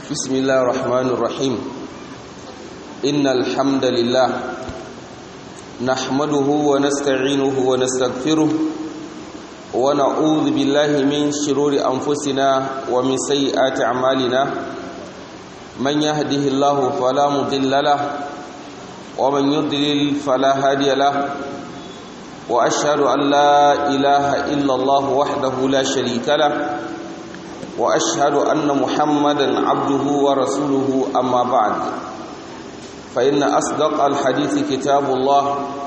بسم الله الرحمن الرحيم إن الحمد لله نحمده ونستعينه ونستغفره ونعوذ بالله من شرور أنفسنا ومن سيئات أعمالنا من يهده الله فلا مضل له ومن يضلل فلا هادي له وأشهد أن لا إله إلا الله وحده لا شريك له واشهد ان محمدا عبده ورسوله اما بعد فان اصدق الحديث كتاب الله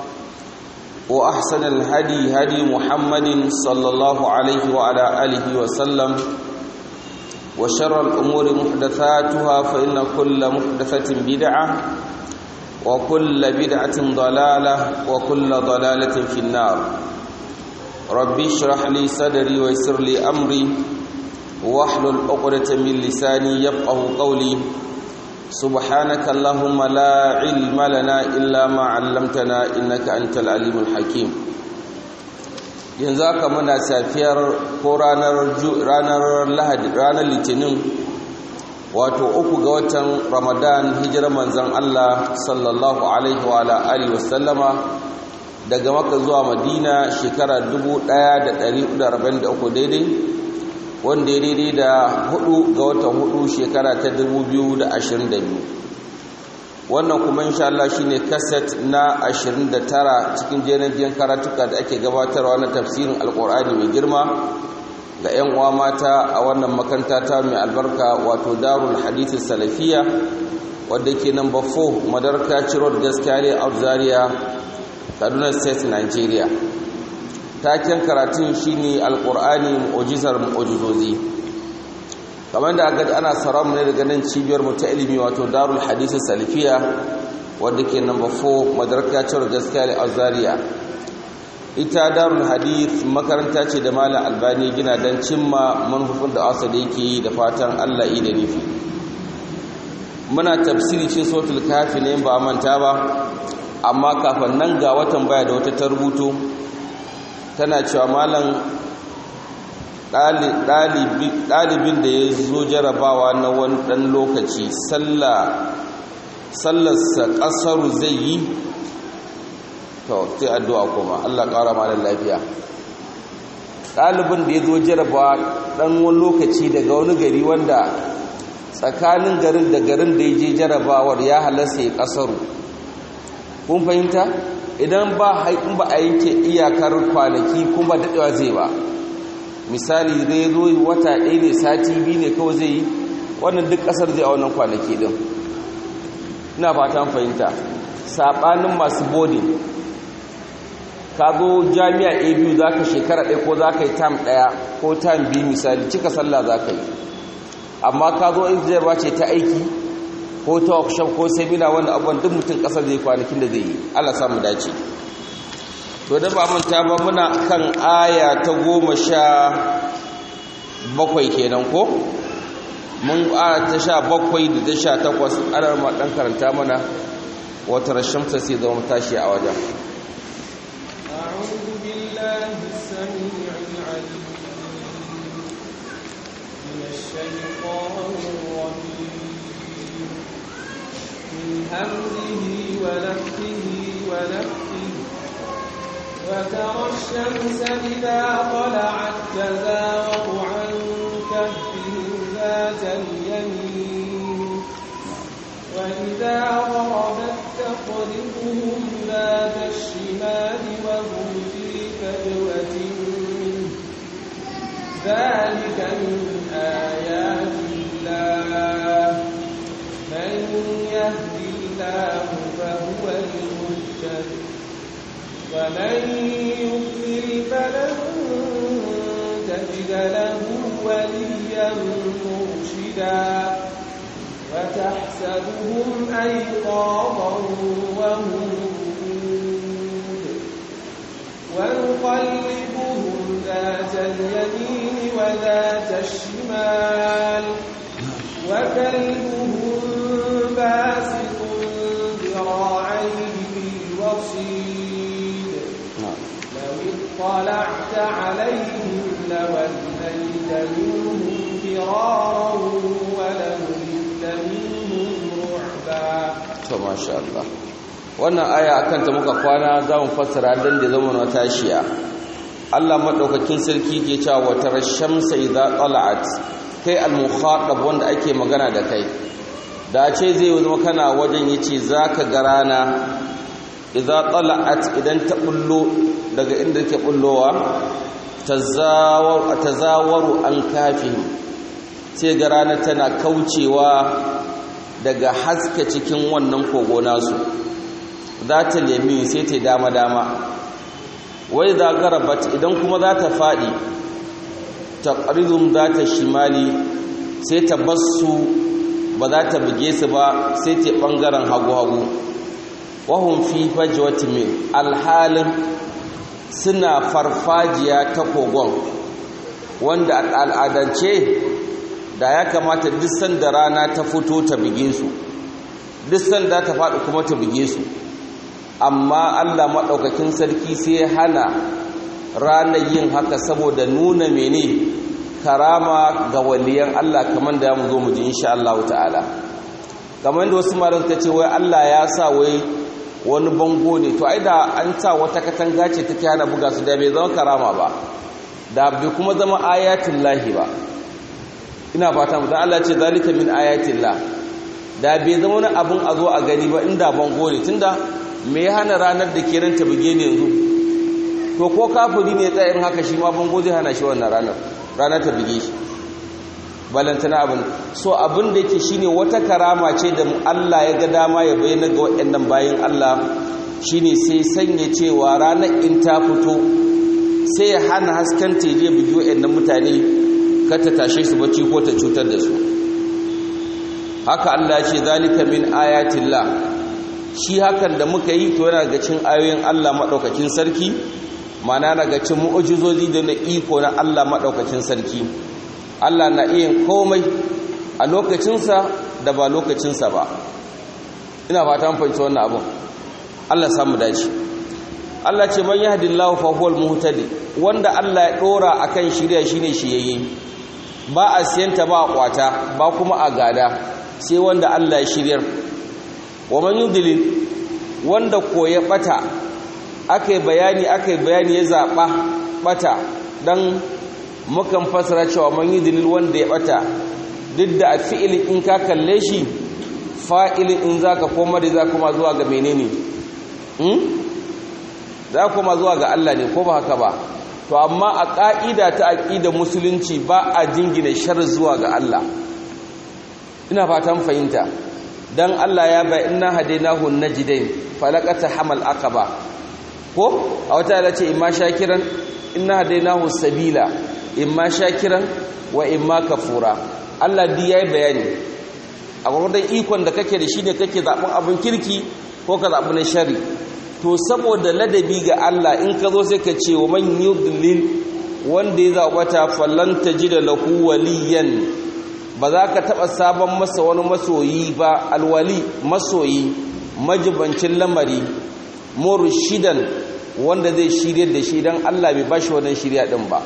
واحسن الهدي هدي محمد صلى الله عليه وعلى اله وسلم وشر الامور محدثاتها فان كل محدثه بدعه وكل بدعه ضلاله وكل ضلاله في النار ربي اشرح لي صدري ويسر لي امري واحلل عقدة من لساني يفقه قولي سبحانك اللهم لا علم لنا إلا ما علمتنا إنك أنت العليم الحكيم yanzu haka muna safiyar ko ranar lahadi ranar litinin wato uku ga watan ramadan hijirar manzon Allah sallallahu alaihi wa alihi wasallama daga maka zuwa madina shekara 1443 daidai wanda ya daidai da hudu ga watan hudu shekara ta 2022 wannan kuma insha Allah shine kaset na 29 cikin jerin karatuka da ake gabatarwa na tafsirin alkur'ani mai girma ga 'yan uwa mata a wannan makanta ta mai albarka wato darul hadith salafiya wadda ke number 4 madarka road gaskiya a zaria kaduna state nigeria taken karatun shine alqur'ani mu'jizar mu'jizozi kamar da aka ana saram ne daga nan cibiyar mu ta ilimi wato darul hadith salafiya wanda ke number 4 madaraka cewar gaskiya a zaria ita darul hadith makaranta ce da malam albani gina dan cimma manufofin da asa da yake yi da fatan Allah yi da nufi muna tafsiri cin suratul kafi ne ba manta ba amma kafin nan ga watan baya da wata ta rubuto tana cewa malam ɗalibin da ya zo jarabawa na wani ɗan lokaci sallarsa ƙasaru zai yi to sai addu'a kuma Allah ƙara malam lafiya ɗalibin da ya zo jarabawa ɗan wani lokaci daga wani gari wanda tsakanin garin da garin da ya je jarabawar ya halasta ya ƙasaru kun fahimta idan ba in ba a yanke iyakar kwanaki kuma daɗewa zai ba misali zai zo wata ɗaya ne sati biyu ne kawai zai yi wannan duk ƙasar zai a wannan kwanaki ɗin ina fatan fahimta saɓanin masu bodin ka zo jami'a a biyu za ka shekara ɗaya ko za ka yi tam ɗaya ko tam biyu misali cika sallah za ka yi amma ka zo in zai ce ta aiki ko ta workshop ko seminar wanda abubuwan duk mutum kasar zai kwanakin da zai yi Allah samu dace to da ba manta ba muna kan aya ta goma sha bakwai kenan ko mun aya ta sha bakwai da ta sha takwas ana ma dan karanta mana wata rashamta sai zama tashi a wajen أعوذ بالله السميع العليم من الشيطان الرجيم من همزه ونفخه ونفخه وترى الشمس إذا طلعت تزاور عن كهفهم ذات اليمين وإذا غربت تقرضهم ذات الشمال وهم في فجوة منه ذلك من آيات الله من يهد الله فهو المهتد ومن يضلل فلن تجد له وليا مرشدا وتحسبهم أيقاظا وهم رقود ونقلبهم ذات اليمين وذات الشمال وكلبهم باسط ذراعيه بالوصيد لو اطلعت عليهم لوليت منهم فرارا ولملئت to masha Allah wannan aya akan ta muka kwana za mu fassara dan da zama na tashiya Allah madaukakin sarki ke cewa wa tarashamsa idza tala'at kai al-mukhatab wanda ake magana da kai da ce zai zama kana wajen yace zaka ga rana idza tala'at idan ta bullo daga inda take bullowa tazawar tazawaru an kafihim sai ga rana tana kaucewa daga haska cikin wannan kogo nasu za ta lemi sai ta dama dama wai za garabat idan kuma za ta faɗi ta ƙarizun za ta shimali sai ta basu ba za ta buge su ba sai ta ɓangaren hagu-hagu wahun fi fajewati min alhalin suna farfajiya ta kogon wanda al'adance da ya kamata duk sanda rana ta fito ta buge su duk sanda ta faɗi kuma ta buge su amma Allah maɗaukakin sarki sai ya hana ranar yin haka saboda nuna mene karama ga waliyan Allah kamar da ya mu zo mu ji insha Allah ta'ala kamar da wasu malam ta ce wai Allah ya sa wai wani bango ne to ai da an sa wata katanga ce take hana buga su da bai zama karama ba da bai kuma zama ayatul lahi ba ina fata mu dan Allah ce zalika min ayatil lah da bai zama wani abun a zo a gani ba inda bango ne tunda me ya hana ranar da ke ranta buge ne yanzu to ko kafiri ne tsayin haka shi ma bango zai hana shi wannan ranar ranar ta buge shi balantana abin so abin da yake shine wata karama ce da Allah ya ga dama ya bayyana ga waɗannan bayin Allah shine sai sanya cewa ranar in ta fito sai ya hana hasken ta je bugi waɗannan mutane kar ta tashe su bacci ko ta cutar da su haka Allah ya ce zalika min ayatillah shi hakan da muka yi to yana ga cin ayoyin Allah madaukakin sarki mana daga cin mu'ujizozi da na iko na Allah madaukakin sarki Allah na iya komai a lokacinsa da ba lokacinsa ba ina fata an fahimci wannan abun Allah samu dace Allah ce man yahdillahu fa huwal muhtadi wanda Allah ya dora akan shirya shine shiyayye ba a siyanta ba a kwata ba kuma a gada sai wanda Allah ya shiryar wa man yudlil wanda ko ya bata akai bayani akai bayani ya zaba bata dan mukan fasara cewa man yudlil wanda ya bata duk da fi'il in ka kalle shi fa'ilin in zaka koma da za kuma zuwa ga menene hmm za kuma zuwa ga Allah ne ko ba haka ba to amma a ka'ida ta aqida musulunci ba a jingina shar zuwa ga Allah ina fatan fahimta dan Allah ya bai inna hadainahu najdain falaqata hamal aqaba ko a wata ya ce imma shakiran inna hadainahu sabila imma shakiran wa imma kafura Allah di yayi bayani a gurbin ikon da kake da shi ne kake zaɓin abin kirki ko ka zaɓi na shari to saboda ladabi ga Allah in ka zo sai ka ce wa man yudlil wanda ya zaɓata fallan tajida lahu waliyan ba za ka taɓa sabon masa wani masoyi ba alwali masoyi majibancin lamari murshidan wanda zai shirya da shi don Allah bai bashi wannan shirya ɗin ba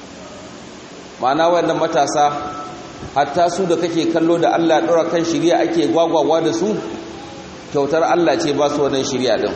ma'ana wannan matasa hatta su da kake kallo da Allah ɗora kan shirya ake gwagwagwa da su kyautar Allah ce ba su wannan shirya ɗin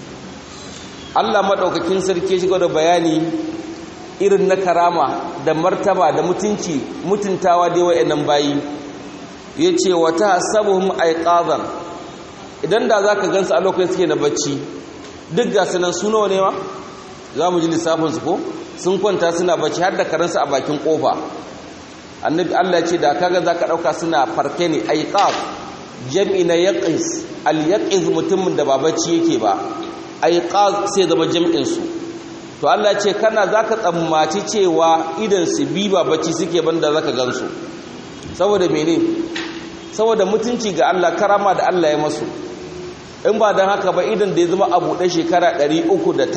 Allah maɗaukakin sarki shiga da bayani irin na karama da martaba da mutunci mutuntawa dai wa'annan bayi yace wata sabuhum aiqadan idan da zaka gansu a lokacin suke da bacci duk ga sunan su nawa ne ma zamu ji lissafin su ko sun kwanta suna bacci har da karansu a bakin kofa annabi Allah ya ce da kaga zaka dauka suna farke ne aiqaz jam'i na yaqiz al yaqiz mutumin da ba bacci yake ba aiqaz sai zama jam'in su to Allah ce kana zaka tsammaci cewa idan su bi ba bacci suke banda zaka gansu saboda mene saboda mutunci ga Allah karama da Allah ya masu in ba dan haka ba idan da ya zama abu da shekara 309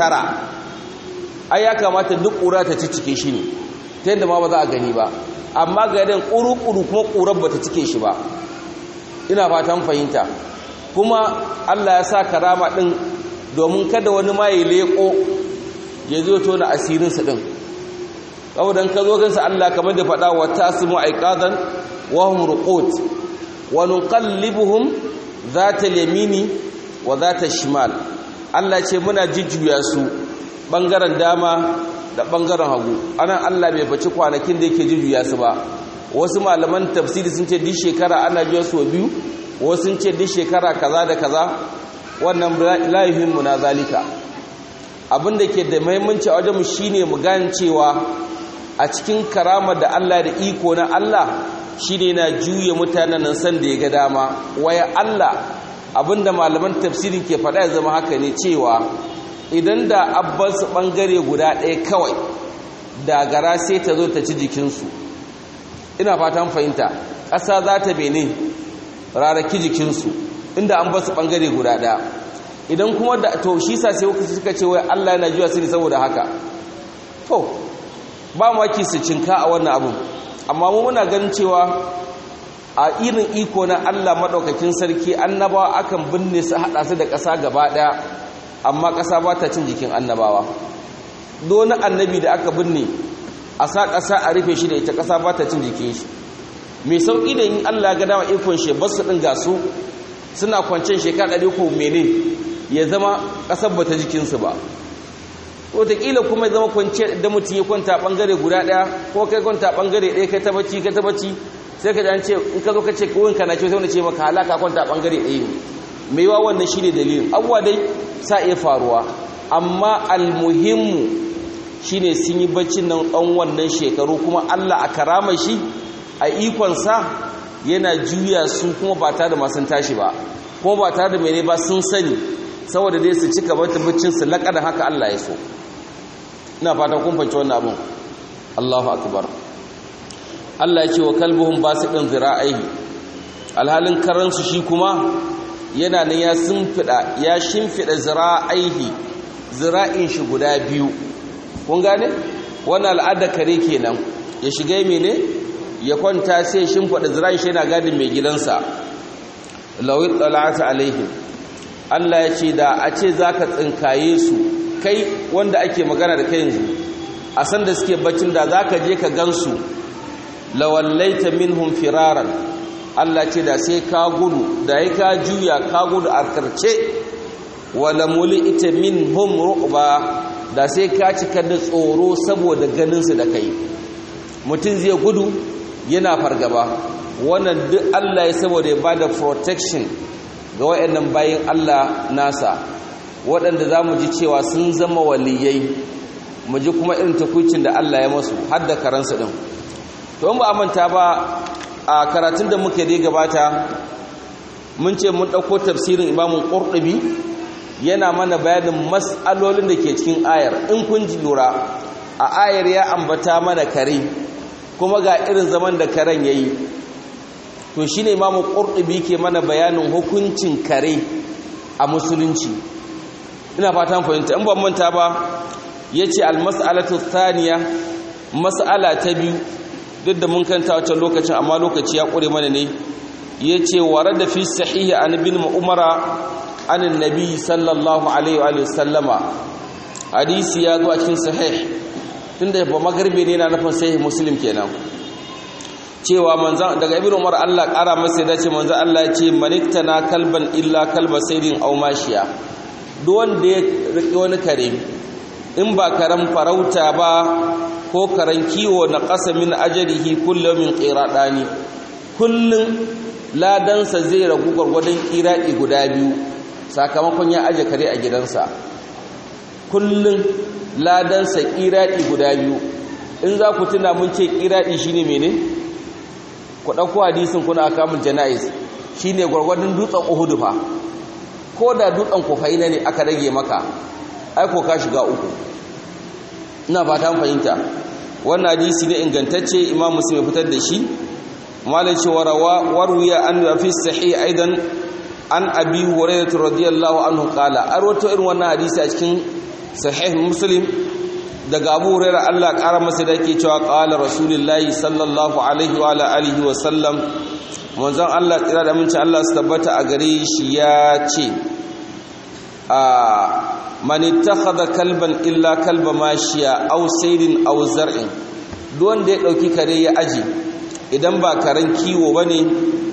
ai ya kamata duk ƙura ta ci cike shi ne ta yadda ma ba za a gani ba amma ga idan ƙuru-ƙuru kuma ƙurar ba ta cike shi ba ina fatan fahimta kuma Allah ya sa karama ɗin domin kada wani ma ya leƙo ya zo tona asirinsa ɗin saboda ka zo gansa Allah kamar da faɗa wa tasimu aiqadan wa hum ruqut wa nuqallibuhum zata yamini wa zata shimal Allah ce muna jujjuya su bangaren dama da bangaren hagu anan Allah bai baci kwanakin da yake jujjuya su ba wasu malaman tafsiri sun ce duk shekara ana biya su biyu wasu sun ce duk shekara kaza da kaza wannan la yuhimmu na zalika abin da ke da muhimmanci a wajenmu shine mu gane cewa a cikin karamar da Allah da iko na Allah shine na juya mutanen nan san da ya ga dama waya Allah abinda malaman tafsirin ke faɗa ya zama haka ne cewa idan da abbas ɓangare guda ɗaya kawai da gara sai ta zo ta ci jikinsu ina fatan fahimta ƙasa za ta bene raraki jikinsu inda an basu ɓangare guda ɗaya idan kuma da to shi sa sai suka ce wai allah yana juya su ne saboda haka to ba maki su cinka a wannan abin amma mu muna ganin cewa a irin iko na Allah maɗaukakin sarki annabawa akan binne su haɗa su da ƙasa gaba ɗaya amma ƙasa ba ta cin jikin annabawa doni annabi da aka binne a sa ƙasa a rufe shi da ita ƙasa ba ta cin jikin shi mai sauƙi da yin Allah ga dama ikon shi ba su ɗin gasu suna kwancen shekara ɗari ko mene ya zama ƙasar ba ta jikinsu ba wataƙila kuma zama kwanciyar da mutum ya kwanta ɓangare guda ɗaya ko kai kwanta ɓangare ɗaya kai ta bacci kai ta bacci sai ka ji an ce in ka zo ka ce kowin ka na ce wani ce maka halaka kwanta ɓangare ɗaya ne mai wa wannan shi ne dalilin abuwa dai sa iya faruwa amma almuhimmu shi ne sun yi baccin nan ɗan wannan shekaru kuma allah a karama shi a ikonsa yana juya su kuma ba tare da masu tashi ba kuma ba tare da mene ba sun sani saboda dai su cika bata baccin su laƙada haka allah ya so ina fata kun fahimci wannan abin Allahu akbar Allah ya ce wa kalbuhum basiqun zira'ihi alhalin karansu shi kuma yana nan ya simfida ya shimfida zira'ihi zira'in shi guda biyu kun gane wannan al'ada kare kenan ya shiga mene ya kwanta sai shimfida zira'in shi yana gadin mai gidansa lawit talata alaihim Allah ya ce da a ce zaka tsinkaye su kai wanda ake magana da kai yanzu a san da suke baccin da za ka je ka gansu lawallaita minhum firaran Allah ce da sai ka gudu da ya ka juya ka gudu a karce wala ita minhum ru'ba da sai ka cika da tsoro saboda ganinsu da kai mutum zai gudu yana fargaba wannan duk Allah ya saboda ya bada protection ga wayannan bayin Allah nasa waɗanda za mu ji cewa sun zama waliyai mu ji kuma irin takwicin da Allah ya masu har da karansu ɗin to in ba a manta ba a karatun da muke dai gabata mun ce mun ɗauko tafsirin imamun ƙurɗubi yana mana bayanin mas'alolin da ke cikin ayar in kun ji lura a ayar ya ambata mana kare kuma ga irin zaman da karen ya yi to shi ne imamun ƙurɗubi ke mana bayanin hukuncin kare a musulunci ina fatan fahimta in ban manta ba yace almas'alatu thaniya mas'ala ta biyu duk da mun kanta wancan lokacin amma lokaci ya kure mana ne yace warada fi sahih an ibn umara an annabi sallallahu alaihi wa sallama hadisi ya zo a cikin sahih tunda ba magarbe ne na nufin sahih muslim kenan cewa manzan daga ibn umar Allah kara masa da ce manzan Allah ya ce maniktana kalban illa kalba saydin aw mashiya duk wanda ya riƙe wani kare in ba karen farauta ba ko karen kiwo na ƙasa min ajarihi kullum min ƙiraɗani kullum ladansa zai ragu gwargwadon ƙiraɗi guda biyu sakamakon ya aje kare a gidansa kullum ladansa ƙiraɗi guda biyu in za ku tuna mun ce ƙiraɗi shine mene ku ɗauko hadisin kuna akamun jana'is shine gwargwadon dutsen uhudu fa ko da dutsen kofaina ne aka rage maka aiko ka shiga uku ina fata fahimta wannan hadisi ne ingantacce imam muslim ya fitar da shi malai cewa rawa warwiya an fi sahih aidan an abi hurairah radiyallahu anhu qala arwato irin wannan hadisi a cikin sahih muslim daga abu hurairah Allah kara masa da yake cewa qala rasulullahi sallallahu alaihi wa alihi wa sallam manzon Allah tsira da minci Allah su tabbata a gare shi ya ce a man ittakhadha kalban illa kalba mashiya aw saydin aw zar'in duk wanda ya dauki kare ya aji idan ba karen kiwo bane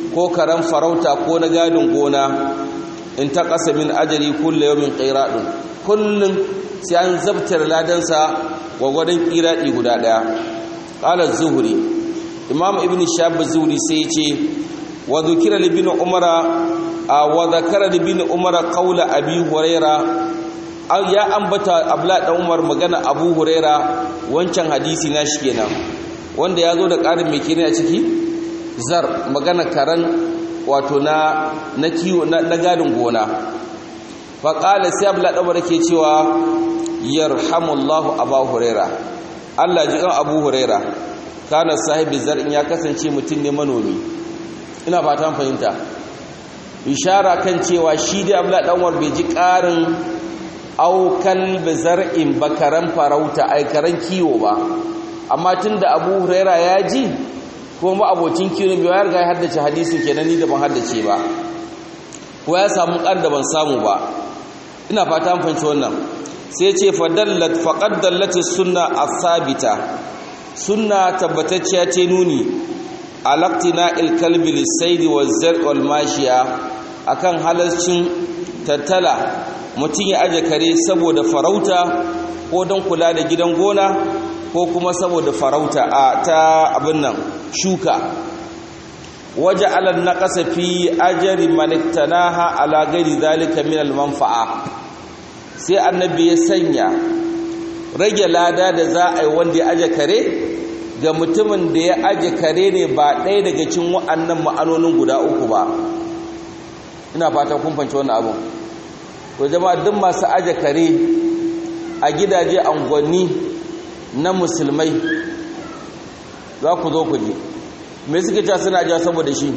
ko karan farauta ko na gadin gona in ta ƙasa min ajali kulle yawmin qairadun kullum sai an zabtar ladansa gwagwadon qiradi guda daya qala zuhri imam ibn shahab zuhri sai ce wa dhukira ibn umara wa dhakara ibn umara qawla abi huraira ya ambata abla dan umar magana abu huraira wancan hadisi na shi kenan wanda ya zo da ƙarin mai kene a ciki zar magana karan wato na na kiwo na gadin gona fa qala sai abla dan umar ke cewa yarhamullahu abu huraira Allah ji kan abu huraira kana sahibi zar'in ya kasance mutum ne manomi ina fatan fahimta ishara kan cewa shi da abla dan umar bai ji ƙarin aukal bizar'in bakaran farauta aikaran kiwo ba amma tunda Abu Huraira ya ji kuma abocin kiwo bai ya riga ya haddace hadisin kenan ni da ban haddace ba ko ya samu kar da ban samu ba ina fata an fahimci wannan sai ce fadallat faqad dallati sunna as-sabita sunna tabbatacciya ce nuni alaqtina il-kalbi lis-sayd waz-zar' wal-mashiya akan halalcin tattala mutum ya aje kare saboda farauta ko don kula da gidan gona ko kuma saboda farauta a ta abin nan shuka waje alal naqasa fi ajri man iktanaha ala ghairi zalika min al manfa'a sai annabi ya sanya rage lada da za a yi wanda ya aje kare ga mutumin da ya aje kare ne ba ɗaya daga cikin wa'annan ma'anonin guda uku ba ina fata kun fahimci wannan abun to jama'a duk masu aje kare a gidaje angonni na musulmai za ku zo ku ji me suke cewa suna ajiya saboda shi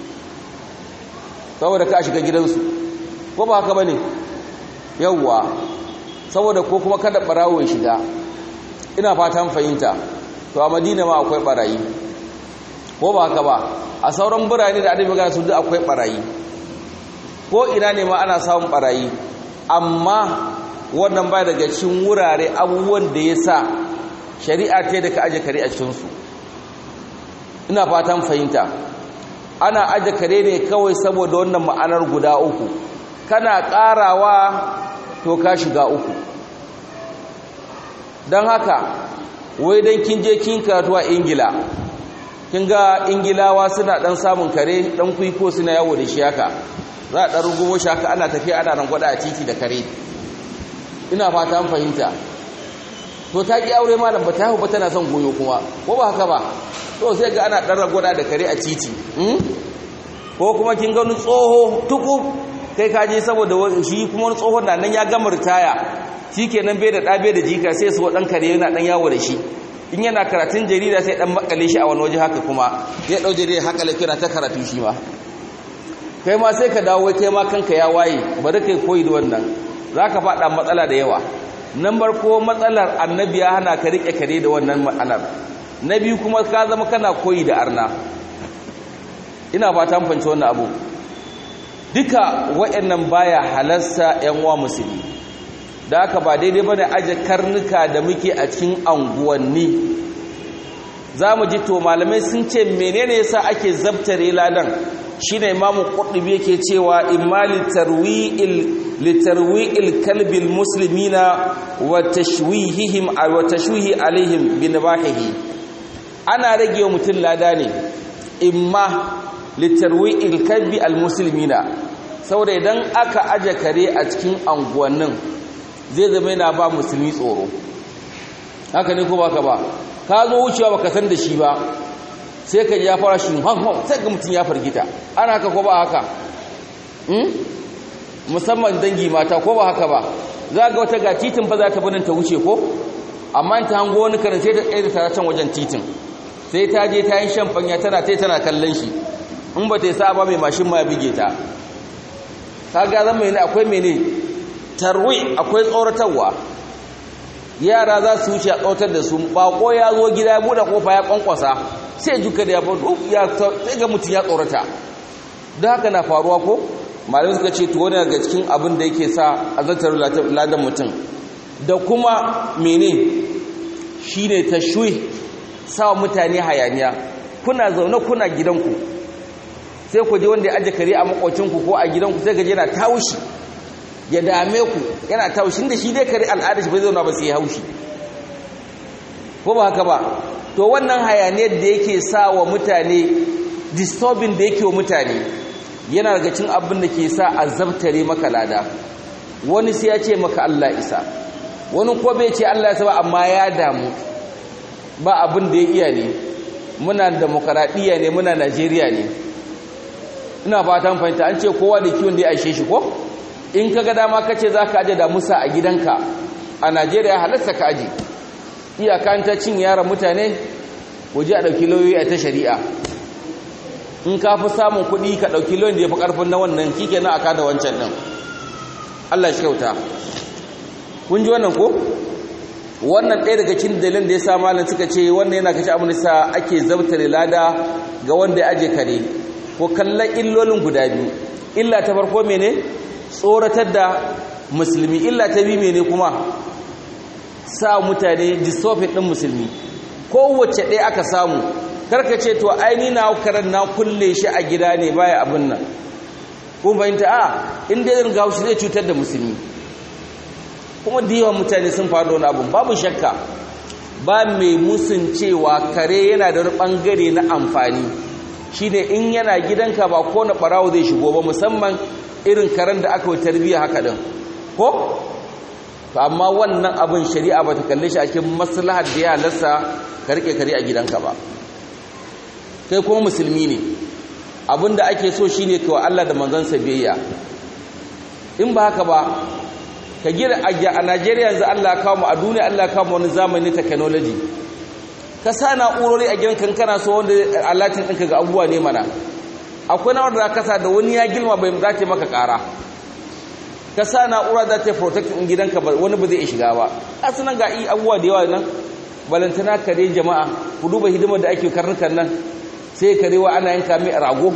saboda ka shiga gidansu ko ba haka bane yawwa saboda ko kuma kada barawo ya shiga ina fatan fahimta to a madina ma akwai barayi ko ba haka ba a sauran birane da adabi magana su duk akwai barayi ko ina ne ma ana samun barayi amma wannan ba daga cikin wurare abubuwan da ya sa shari'a ta da ka aje kare a cikinsu ina fatan fahimta ana aje kare ne kawai saboda wannan ma'anar guda uku kana ƙarawa to ka shiga uku don haka wai don kin je kin karatu a ingila kin ga ingilawa suna ɗan samun kare ɗan kwiko suna yawo da shi haka za a ɗan rugumo shi haka ana tafiya ana rangwada a titi da kare ina fata an fahimta to ta ƙi aure malam ba ta hau ba tana son goyo kuma ko ba haka ba to sai ga ana ɗan rangwada da kare a titi ko kuma kin gani tsoho tuku kai ka je saboda shi kuma wani tsohon na nan ya gama ritaya shi kenan bai da ɗa bai da jika sai su ɗan kare yana ɗan yawo da shi in yana karatun jarida sai ɗan makale shi a wani waje haka kuma ya ɗau jarida haka lafiya ta karatu shi ma kai ma sai ka dawo kai ma kanka ya waye bari kai koyi da wannan za ka faɗa matsala da yawa nan ko matsalar annabi ya hana ka riƙe kare da wannan ma'anar na biyu kuma ka zama kana koyi da arna ina ba ta fanci wannan abu duka waɗannan baya halarsa yan uwa musulmi da haka ba daidai ba da aje karnuka da muke a cikin anguwanni za mu ji to malamai sun ce menene yasa ake zabtare ladan shine imamu qurtubi yake cewa imma litarwi'il kalbil muslimina wa tashwihihim wa tashwihi alaihim bi nabahihi ana rage wa mutum lada ne imma litarwi'il kalbi almuslimina saboda idan aka aje kare a cikin anguwannin zai zama yana ba musulmi tsoro haka ne ko baka ba ka zo wucewa baka san da shi ba sai ka ya fara shi hanhon sai ga mutum ya fargita ana haka ko ba haka musamman dangi mata ko ba haka ba za ga wata ga titin fa za ta binin ta wuce ko amma ta hango wani karin sai ta tsaye da tara can wajen titin sai ta je ta yi shan fanya tana tai tana kallon shi in ba ta yi sa ba mai mashin ma ya bige ta ka ga zan mai akwai mene tarwi akwai tsoratarwa yara za su wuce a tsotar da su bako ya zo gida ya buɗe kofa ya kwankwasa sai juka da ya bado ya sai ga mutum ya tsorata da haka na faruwa ko malamai suka ce to wani daga cikin abin da yake sa azantar ladan mutum da kuma mene shine tashwi sa mutane hayaniya kuna zaune kuna gidanku sai ku je wanda ya aje kare a makocinku ko a gidanku sai gaje yana taushi ya dame ku yana taushi da shi dai kare al'ada shi bai zauna ba sai ya haushi ko ba haka ba to wannan hayaniyar da yake sa wa mutane disturbing da yake wa mutane yana daga cin abin da ke sa a zabtare maka lada wani sai ya ce maka Allah isa wani ko bai ce Allah isa ba amma ya damu ba abin da ya iya ne muna demokaradiyya ne muna Najeriya ne ina fatan fahimta an ce kowa da kiwon da ya aishe shi ko in ka ga dama ka ce za ka aje da musa a gidanka a Najeriya halatta ka aje iyaka ta cin yaran mutane waje a ɗauki lauyoyi a ta shari'a in ka fi samun kuɗi ka ɗauki lauyin da ya fi ƙarfin na wannan kike na aka da wancan ɗin Allah shi kyauta kun ji wannan ko wannan ɗaya daga cikin dalilin da ya sa malam suka ce wannan yana kashe abin da sa ake zabtare lada ga wanda ya aje kare ko kallon illolin guda biyu illa ta farko mene tsoratar da musulmi illa ta biyu mene kuma sa mutane dystophic ɗin musulmi kowace ɗaya aka samu karka ce to aini na karan na kulle shi a gida ne baya abin nan kun fahimta a inda yin gaushi zai cutar da musulmi kuma da yawan mutane sun faru wani abin babu shakka ba mai musun cewa kare yana da wani ɓangare na amfani shi ne in yana gidanka ba ko na ɓarawo zai shigo ba musamman irin karen da aka yi tarbiyya haka ɗin ko to amma wannan abin shari'a ba ta kalle shi a cikin maslahar da ya halasta ka rike kare a gidanka ba kai kuma musulmi ne abinda ake so shine kawai Allah da manzansa biyayya in ba haka ba ka gira a Najeriya yanzu Allah ya kawo mu a duniya Allah ya kawo mu wani zamani technology ka sa na'urori a gidan kankana so wanda alatin ɗinka ga abubuwa ne mana akwai na wanda ka sa da wani ya gilma bai za ta maka ƙara ka sa na'ura za ta protect in gidanka wani ba zai shiga ba asinan ga abubuwa da yawa nan balantana kare jama'a ku duba hidimar da ake karnukan nan sai karewa ana yanka mai rago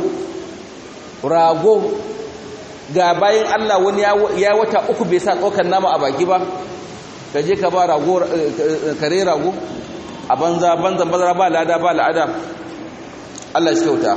rago ga bayan Allah wani ya wata uku bai sa tsokan nama a baki ba ka je ka ba rago kare rago a banza banza bazara ba lada ba la'ada Allah shi kyauta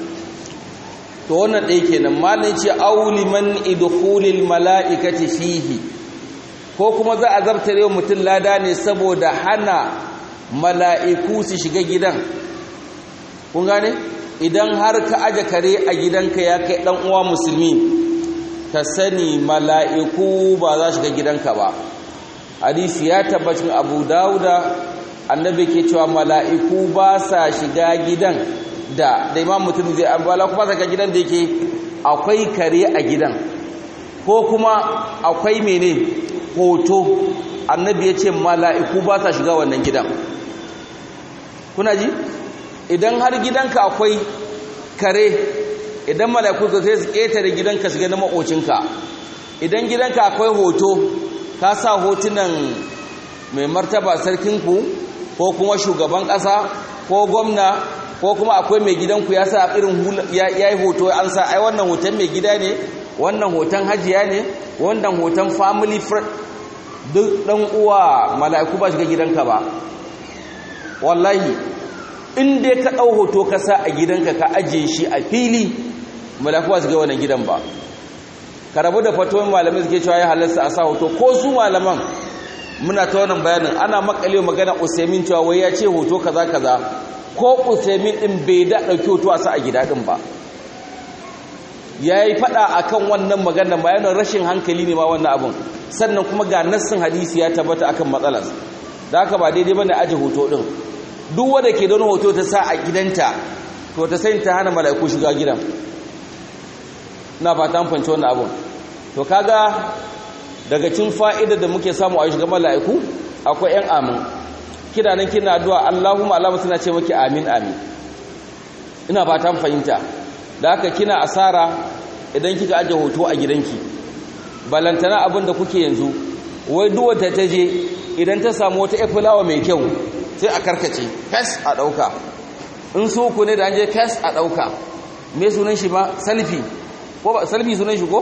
to wannan ɗaya kenan malin ce auli man idkhulil mala'ikati fihi ko kuma za a zartare wa mutum lada ne saboda hana mala'iku su shiga gidan kun gane idan har ka aje kare a gidanka ya kai dan uwa musulmi ka sani mala'iku ba za shiga gidanka ba hadisi ya tabbacin abu dauda annabi ke cewa mala'iku ba sa shiga gidan da da imam mutum zai ambala kuma saka gidan da yake akwai kare a gidan ko kuma akwai mene hoto annabi ya ce mala'iku ba sa shiga wannan gidan kuna ji idan har gidanka akwai kare idan mala'iku ka sai su ƙetare gidanka shiga na maƙocinka idan gidanka akwai hoto ka sa hotunan mai martaba sarkinku ko kuma shugaban ƙasa ko gwamna ko kuma akwai mai gidanku ya sa irin ya yi hoto an sa ai wannan hoton mai gida ne wannan hoton hajiya ne wannan hoton family friend duk ɗan uwa mala'iku ba shiga gidanka ba wallahi in dai ka ɗau hoto ka sa a gidanka ka ajiye shi a fili mala'iku ba shiga wannan gidan ba ka rabu da fatuwar malamai suke cewa ya halarsa a sa hoto ko su malaman muna ta wannan bayanin ana makale magana usaimin cewa wai ya ce hoto kaza kaza ko usaimin din bai da ɗauki hoto a sa a gida din ba ya yi faɗa a kan wannan maganar bayanin rashin hankali ne ma wannan abin sannan kuma ga nassin hadisi ya tabbata akan matsalar da haka ba daidai bane aje hoto din duk wanda ke don hoto ta sa a gidanta to ta sai ta hana mala'iku shiga gidan ina fata an fanci wannan abun to kaga daga cin fa'ida da muke samu a shiga mala'iku akwai yan amin kina nan kina addu'a Allahumma alama suna ce maki amin amin ina fata an fahimta da haka kina asara idan kika aje hoto a gidanki balantana abin da kuke yanzu wai duwata ta je idan ta samu wata efulawa mai kyau sai a karkace fes a ɗauka in su ku ne da an je fes a ɗauka me sunan shi ba salfi ko ba salfi sunan shi ko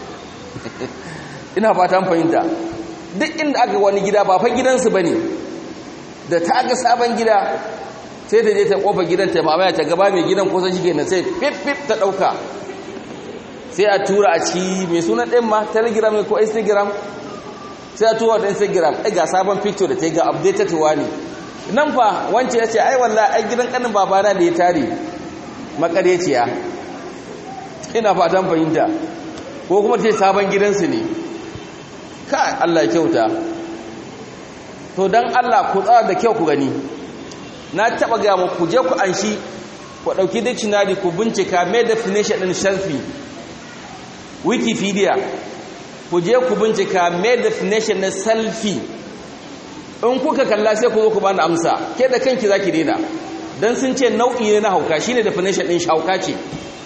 ina fatan fahimta duk inda aka wani gida ba fa gidansu bane da ta ga sabon gida sai ta je ta kofa gidan ta mamaya ta gaba mai gidan kusa shi kenan sai fif fif ta ɗauka sai a tura a ciki mai suna ɗin ma telegram ne ko instagram sai a tura da instagram ai ga sabon picture da ta yi ga updated ne nan fa wance ya ce ai walla ai gidan kanin babana da ya tare makareciya ina fatan fahimta ko kuma ce sabon gidansu ne ka Allah ya kyauta to dan Allah ku tsara da kyau ku gani na taba ga mu ku je ku anshi ku dauki dictionary ku bincika me definition din selfie wikipedia ku je ku bincika me definition na selfie in kuka kalla sai ku zo ku bani amsa ke da kanki zaki daina dan sun ce nau'i ne na hauka shine definition din hauka ce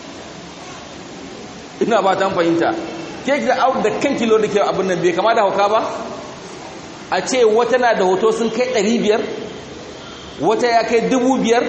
ina ba ta fahimta ke da out da kanki lo da ke abin nan bai kama da hauka ba a ce wata na da hoto sun kai 500 wata ya kai 5000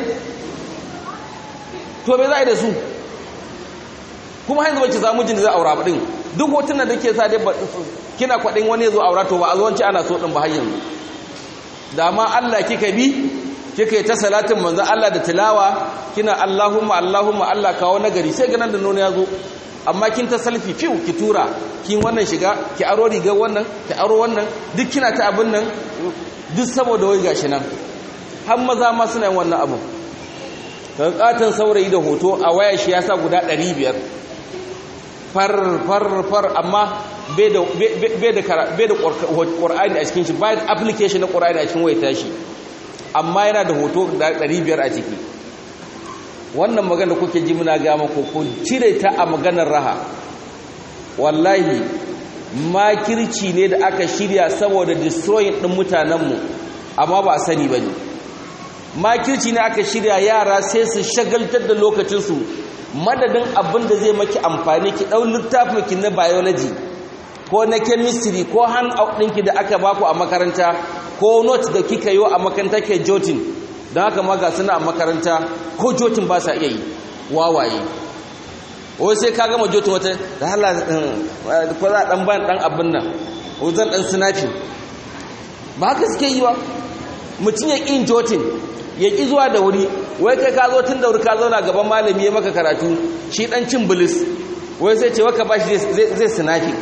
to me za a yi da su kuma hanyar wacce samu jin da za a aura din duk hotunan da ke sa dai kina kwaɗin wani ya zo aura to ba a zuwanci ana so ɗin ba har yanzu da ma Allah kika bi kika yi ta salatin manzan Allah da tilawa kina Allahumma Allahumma Allah kawo nagari sai ganin da nono ya zo amma kin ta salfi fiw ki tura kin wannan shiga ki aro rigar wannan ki aro wannan duk kina ta abin nan duk saboda wai gashi nan har maza ma suna yin wannan abu kan katan saurayi da hoto a waya shi ya sa guda 500 far far far amma bai da bai da bai da Qur'ani a cikin shi bai da application na Qur'ani a cikin wayar tashi amma yana da hoto da 500 a ciki wannan magana kuke ji muna ga muku ku cire ta a maganar raha wallahi makirci ne da aka shirya saboda destroying din mutanenmu amma ba sani bane makirci ne aka shirya yara sai su shagaltar da lokacinsu madadin abin da zai maki amfani ki ɗau littafin ki na biology ko na chemistry ko handout ɗinki da aka baku a makaranta ko note da kika yi a makaranta ke jotin don haka ma ga suna a makaranta ko jotin ba sa iya yi wawaye wai sai ka gama jotin wata da hala ko za a ɗan ban ɗan abin nan ko zan ɗan sinafi ba haka suke yi wa mutum ya ƙin jotin ya ƙi zuwa da wuri wai kai ka zo tun da wuri ka zauna gaban malami ya maka karatu shi ɗan cin bilis wai sai ce waka ba shi zai sinafi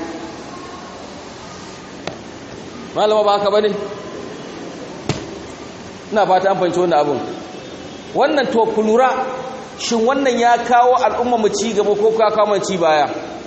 malama ba haka ba ne ina fata an fahimci wannan abin wannan to ku lura shin wannan ya kawo al'umma mu ci gaba ko ka kawo ci baya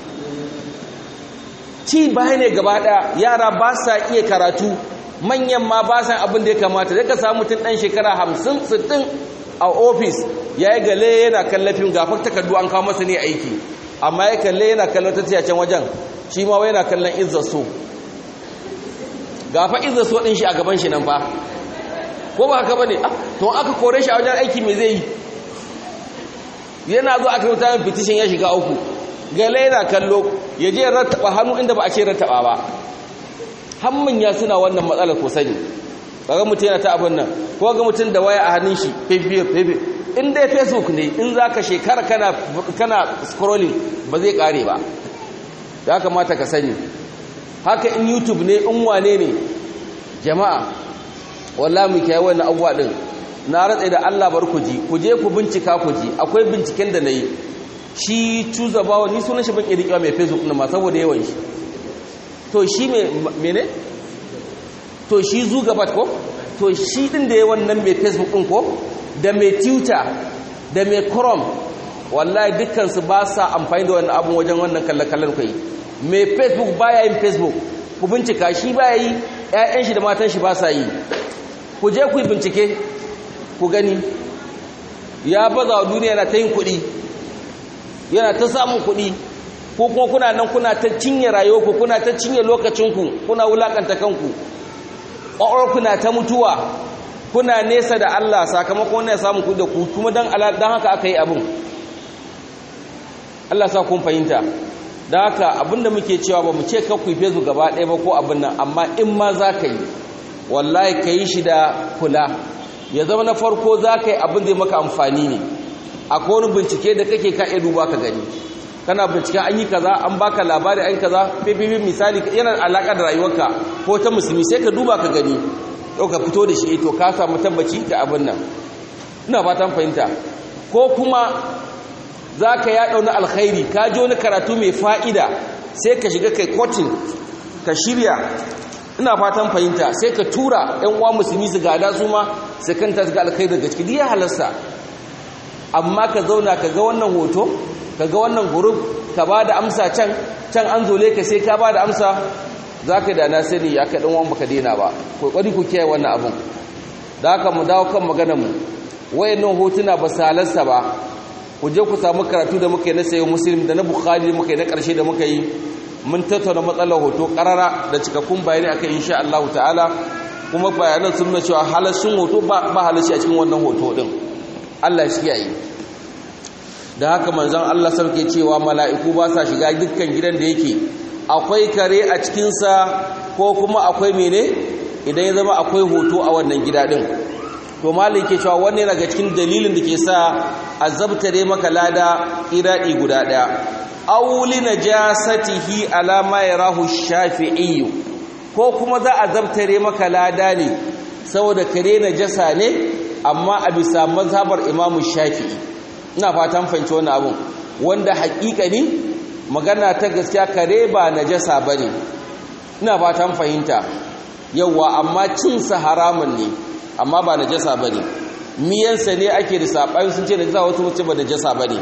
ci baya ne gaba daya yara ba sa iya karatu manyan ma ba sa abin da ya kamata da ka samu mutum dan shekara 50 60 a ofis yayi gale yana kallafin gafar takardu an kawo masa ne aiki amma ya kalle yana kallon ta can wajen shi ma wai yana kallon izza so gafa izza so din shi a gaban shi nan fa ko ba haka bane to aka kore shi a wajen aiki me zai yi yana zo aka rubuta min petition ya shiga uku gale yana kallo ya je rattaba hannu inda ba a ce rattaba ba hammin ya suna wannan matsalar ko sani kaga mutum yana ta abin nan ko ga mutum da waya a hannun shi fefe fefe in dai facebook ne in zaka shekara kana kana scrolling ba zai kare ba ya kamata ka sani haka in youtube ne in wane ne jama'a wallahi mu kiyaye wannan abuwa din na ratsa da Allah bar ku ji ku je ku bincika ku ji akwai binciken da nayi shi tuza bawo ni sunan shi ban iya rikewa mai facebook na ma saboda yawan shi to shi me mene to shi zugabat ko to shi din da yawan nan mai facebook din ko da mai twitter da mai chrome wallahi dukkan su ba sa amfani da wannan abun wajen wannan kallakallar kai mai facebook baya yin facebook ku bincika shi baya yi ƴaƴan shi da matan shi ba sa yi ku je ku yi bincike ku gani ya baza wa duniya yana ta yin kuɗi yana ta samun kuɗi ko kuma kuna nan kuna ta cinye rayuwarku kuna ta cinye lokacinku kuna wulakanta kanku ƙwaƙwar kuna ta mutuwa kuna nesa da Allah sakamakon ya samun kuɗi da ku kuma don haka aka yi abin Allah sa kun fahimta da haka abinda muke cewa ba mu ce kakku fesu gaba ɗaya ba ko abin nan amma in ma za ka yi wallahi ka yi shi da kula ya zama na farko za ka yi abin zai maka amfani ne akwai wani bincike da kake ka iya duba ka gani kana bincike an yi kaza an baka labari an kaza fififi misali yana alaƙa da rayuwarka ko ta musulmi sai ka duba ka gani yau ka fito da shi to ka samu tabbaci ga abin nan ina fatan fahimta ko kuma za ka yaɗa wani alkhairi ka ji wani karatu mai fa'ida sai ka shiga kai kotin ka shirya ina fatan fahimta sai ka tura ‘yan uwa musulmi su gada su ma su kanta su ga alkhairi daga ciki ya halarsa amma ka zauna ka ga wannan hoto ka ga wannan guruf ka ba da amsa can can an zole ka sai ka ba da amsa za ka da na sani ya ka ɗan wani baka daina ba ƙwaƙwari ku kiyaye wannan abin da haka mu dawo kan maganar mu wayannan hotuna ba su halarsa ba ku je ku samu karatu da muka yi na sayo muslim da na bukhari da muka yi na ƙarshe da muka yi mun tattauna matsalar hoto ƙarara da cikakkun bayani akan insha Allah ta'ala kuma bayanan sun nuna cewa halashin hoto ba halashi a cikin wannan hoto din Allah shi yayi da haka manzon Allah sarki cewa mala'iku ba sa shiga dukkan gidan da yake akwai kare a cikin sa ko kuma akwai mene idan ya zama akwai hoto a wannan gida din to malin ke cewa wannan daga cikin dalilin da ke sa azabtare maka lada iradi guda daya auli najasatihi ala ma yarahu shafi'i ko kuma za a zabtare maka lada ne saboda kare najasa ne amma a bisa mazhabar imamu shafi'i ina fatan fahimci wannan abun wanda ne magana ta gaskiya kare ba najasa bane ina fatan fahimta yawa amma cin sa haramun ne amma ba najasa bane miyansa ne ake da saɓani sun ce najasa wasu mutum ba najasa bane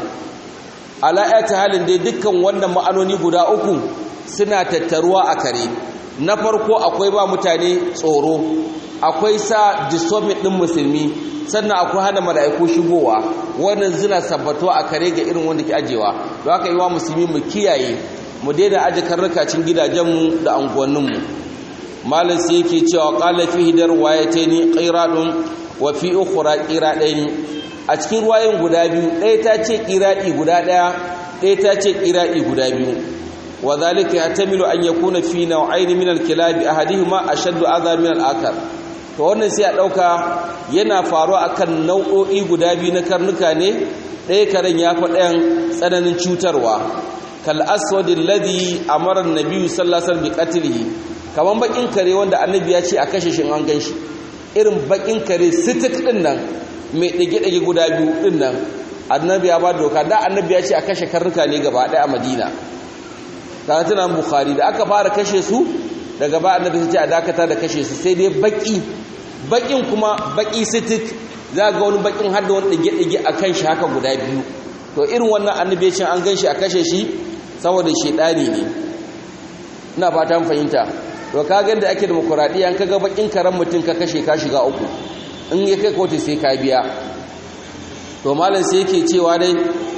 ala ayati halin dai dukkan wannan ma'anoni guda uku suna tattaruwa a kare na farko akwai ba mutane tsoro akwai sa disturbing din musulmi sannan akwai hana mala'iku shigowa wannan zina sabbatuwa a kare ga irin wanda ke ajewa don haka yi wa musulmi mu kiyaye mu daina aje karnakacin gidajenmu da anguwanninmu malam sai yake cewa qala fi hidar wayataini qiradun wa fi ukhra qiradaini a cikin ruwayin guda biyu ɗaya ta ce qiradi guda ɗaya ɗaya ta ce qiradi guda biyu wa zalika yahtamilu an yakuna fi naw'ain min al-kilab ahadihima ashaddu adha min al-akhar to wannan sai a dauka yana faruwa akan nau'o'i guda biyu na karnuka ne ɗaya karen ya fi ɗayan tsananin cutarwa kal aswadi alladhi amara an-nabi sallallahu alaihi wasallam bi qatlihi kaman bakin kare wanda annabi ya ce a kashe shi an ganshi irin bakin kare sitik din nan mai dage-dage guda biyu din nan annabi ya ba doka da annabi ya ce a kashe karnuka ne gaba ɗaya a madina kaga tana bukhari da aka fara kashe su daga ba annabi ya ce a dakata da kashe su sai dai baki bakin kuma baki sitik za ga wani bakin har da wani dage-dage a kan shi haka guda biyu to irin wannan annabi ya ce an gan shi a kashe shi saboda shedani ne ina fatan fahimta to kaga da ake demokradiya an kaga bakin karan mutum ka kashe ka shiga uku in ya kai kotu sai ka biya to malam sai yake cewa dai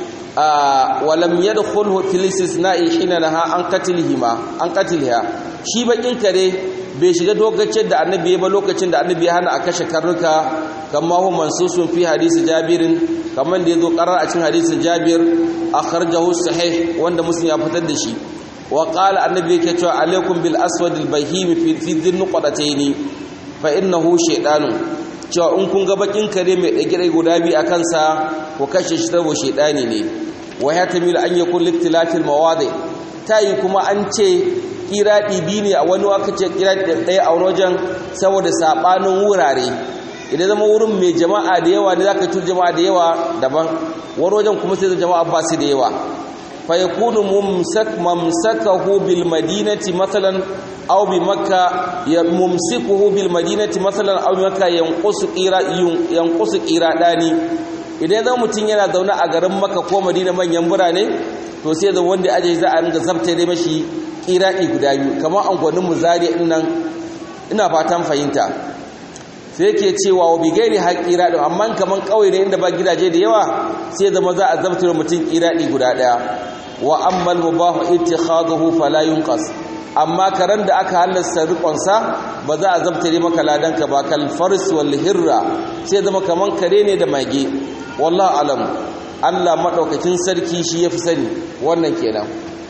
a walam yadkhulhu fil istisna'i hina naha an qatlihima an qatliha shi bakin kare bai shiga dokacin da annabi ya ba lokacin da annabi ya hana a kashe karnuka kamar hu mansusun fi hadisi jabirin kamar da yazo qarar a cikin hadisin jabir akhrajahu sahih wanda muslim ya fitar da shi wa qala annabi yake cewa alaikum bil aswad al bahim fi fi dhin qadatayn fa innahu shaytanun cewa in kun ga bakin kare mai dage guda biyu akan sa ko kashe shi tabo shaytani ne wa ya tamil an yakun liktilafil mawadi tayi kuma an ce kiradi bi ne a wani waka ce kiradi ɗaya a wani wajen saboda sabanin wurare idan zama wurin mai jama'a da yawa ne zaka tur jama'a da yawa daban wani wajen kuma sai jama'a ba su da yawa فيكون ممسك ممسكه بالمدينة مثلا أو بمكة ممسكه بالمدينة مثلا أو بمكة ينقص قيرا ينقص قيراداني idan zan mutum yana zaune a garin maka ko madina manyan birane to sai da wanda aje za a ringa zabta da mashi kiradi guda biyu kamar angonin muzari din nan ina fatan fahimta sai yake cewa wa bigairi haƙira din amma kaman kauye ne inda ba gidaje da yawa sai zama za a zabta da mutum kiradi guda daya wa ammal mubahu ittikhaduhu fala yunqas amma karan da aka halasta rikonsa ba za a zabtare maka ladanka ba kal fars wal hirra sai zama kaman kare ne da mage wallahi alam Allah madaukakin sarki shi yafi sani wannan kenan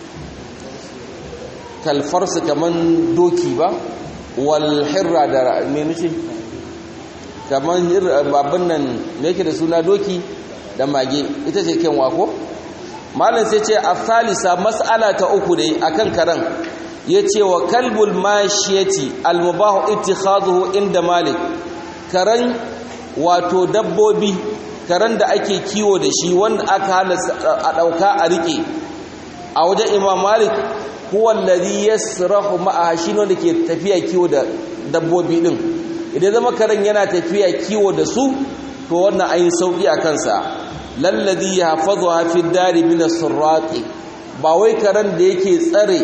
kal fars kaman doki ba wal hirra da me nace kaman hirra babban nan me yake da suna doki da mage ita ce kenwa ko malam sai ce asalisa mas'ala ta uku dai akan karan yace wa kalbul mashiyati almubahu ittikhaduhu inda malik karan wato dabbobi karen da ake kiwo da shi wanda aka halasta a ɗauka a riƙe a wajen imam malik huwallazi yasrahu ma'a shi ne da ke tafiya kiwo da dabbobi din idan zama karen yana tafiya kiwo da su to wannan ayin sauki a kansa lallazi yahfazuha fi dari min as-surraqi ba wai karen da yake tsare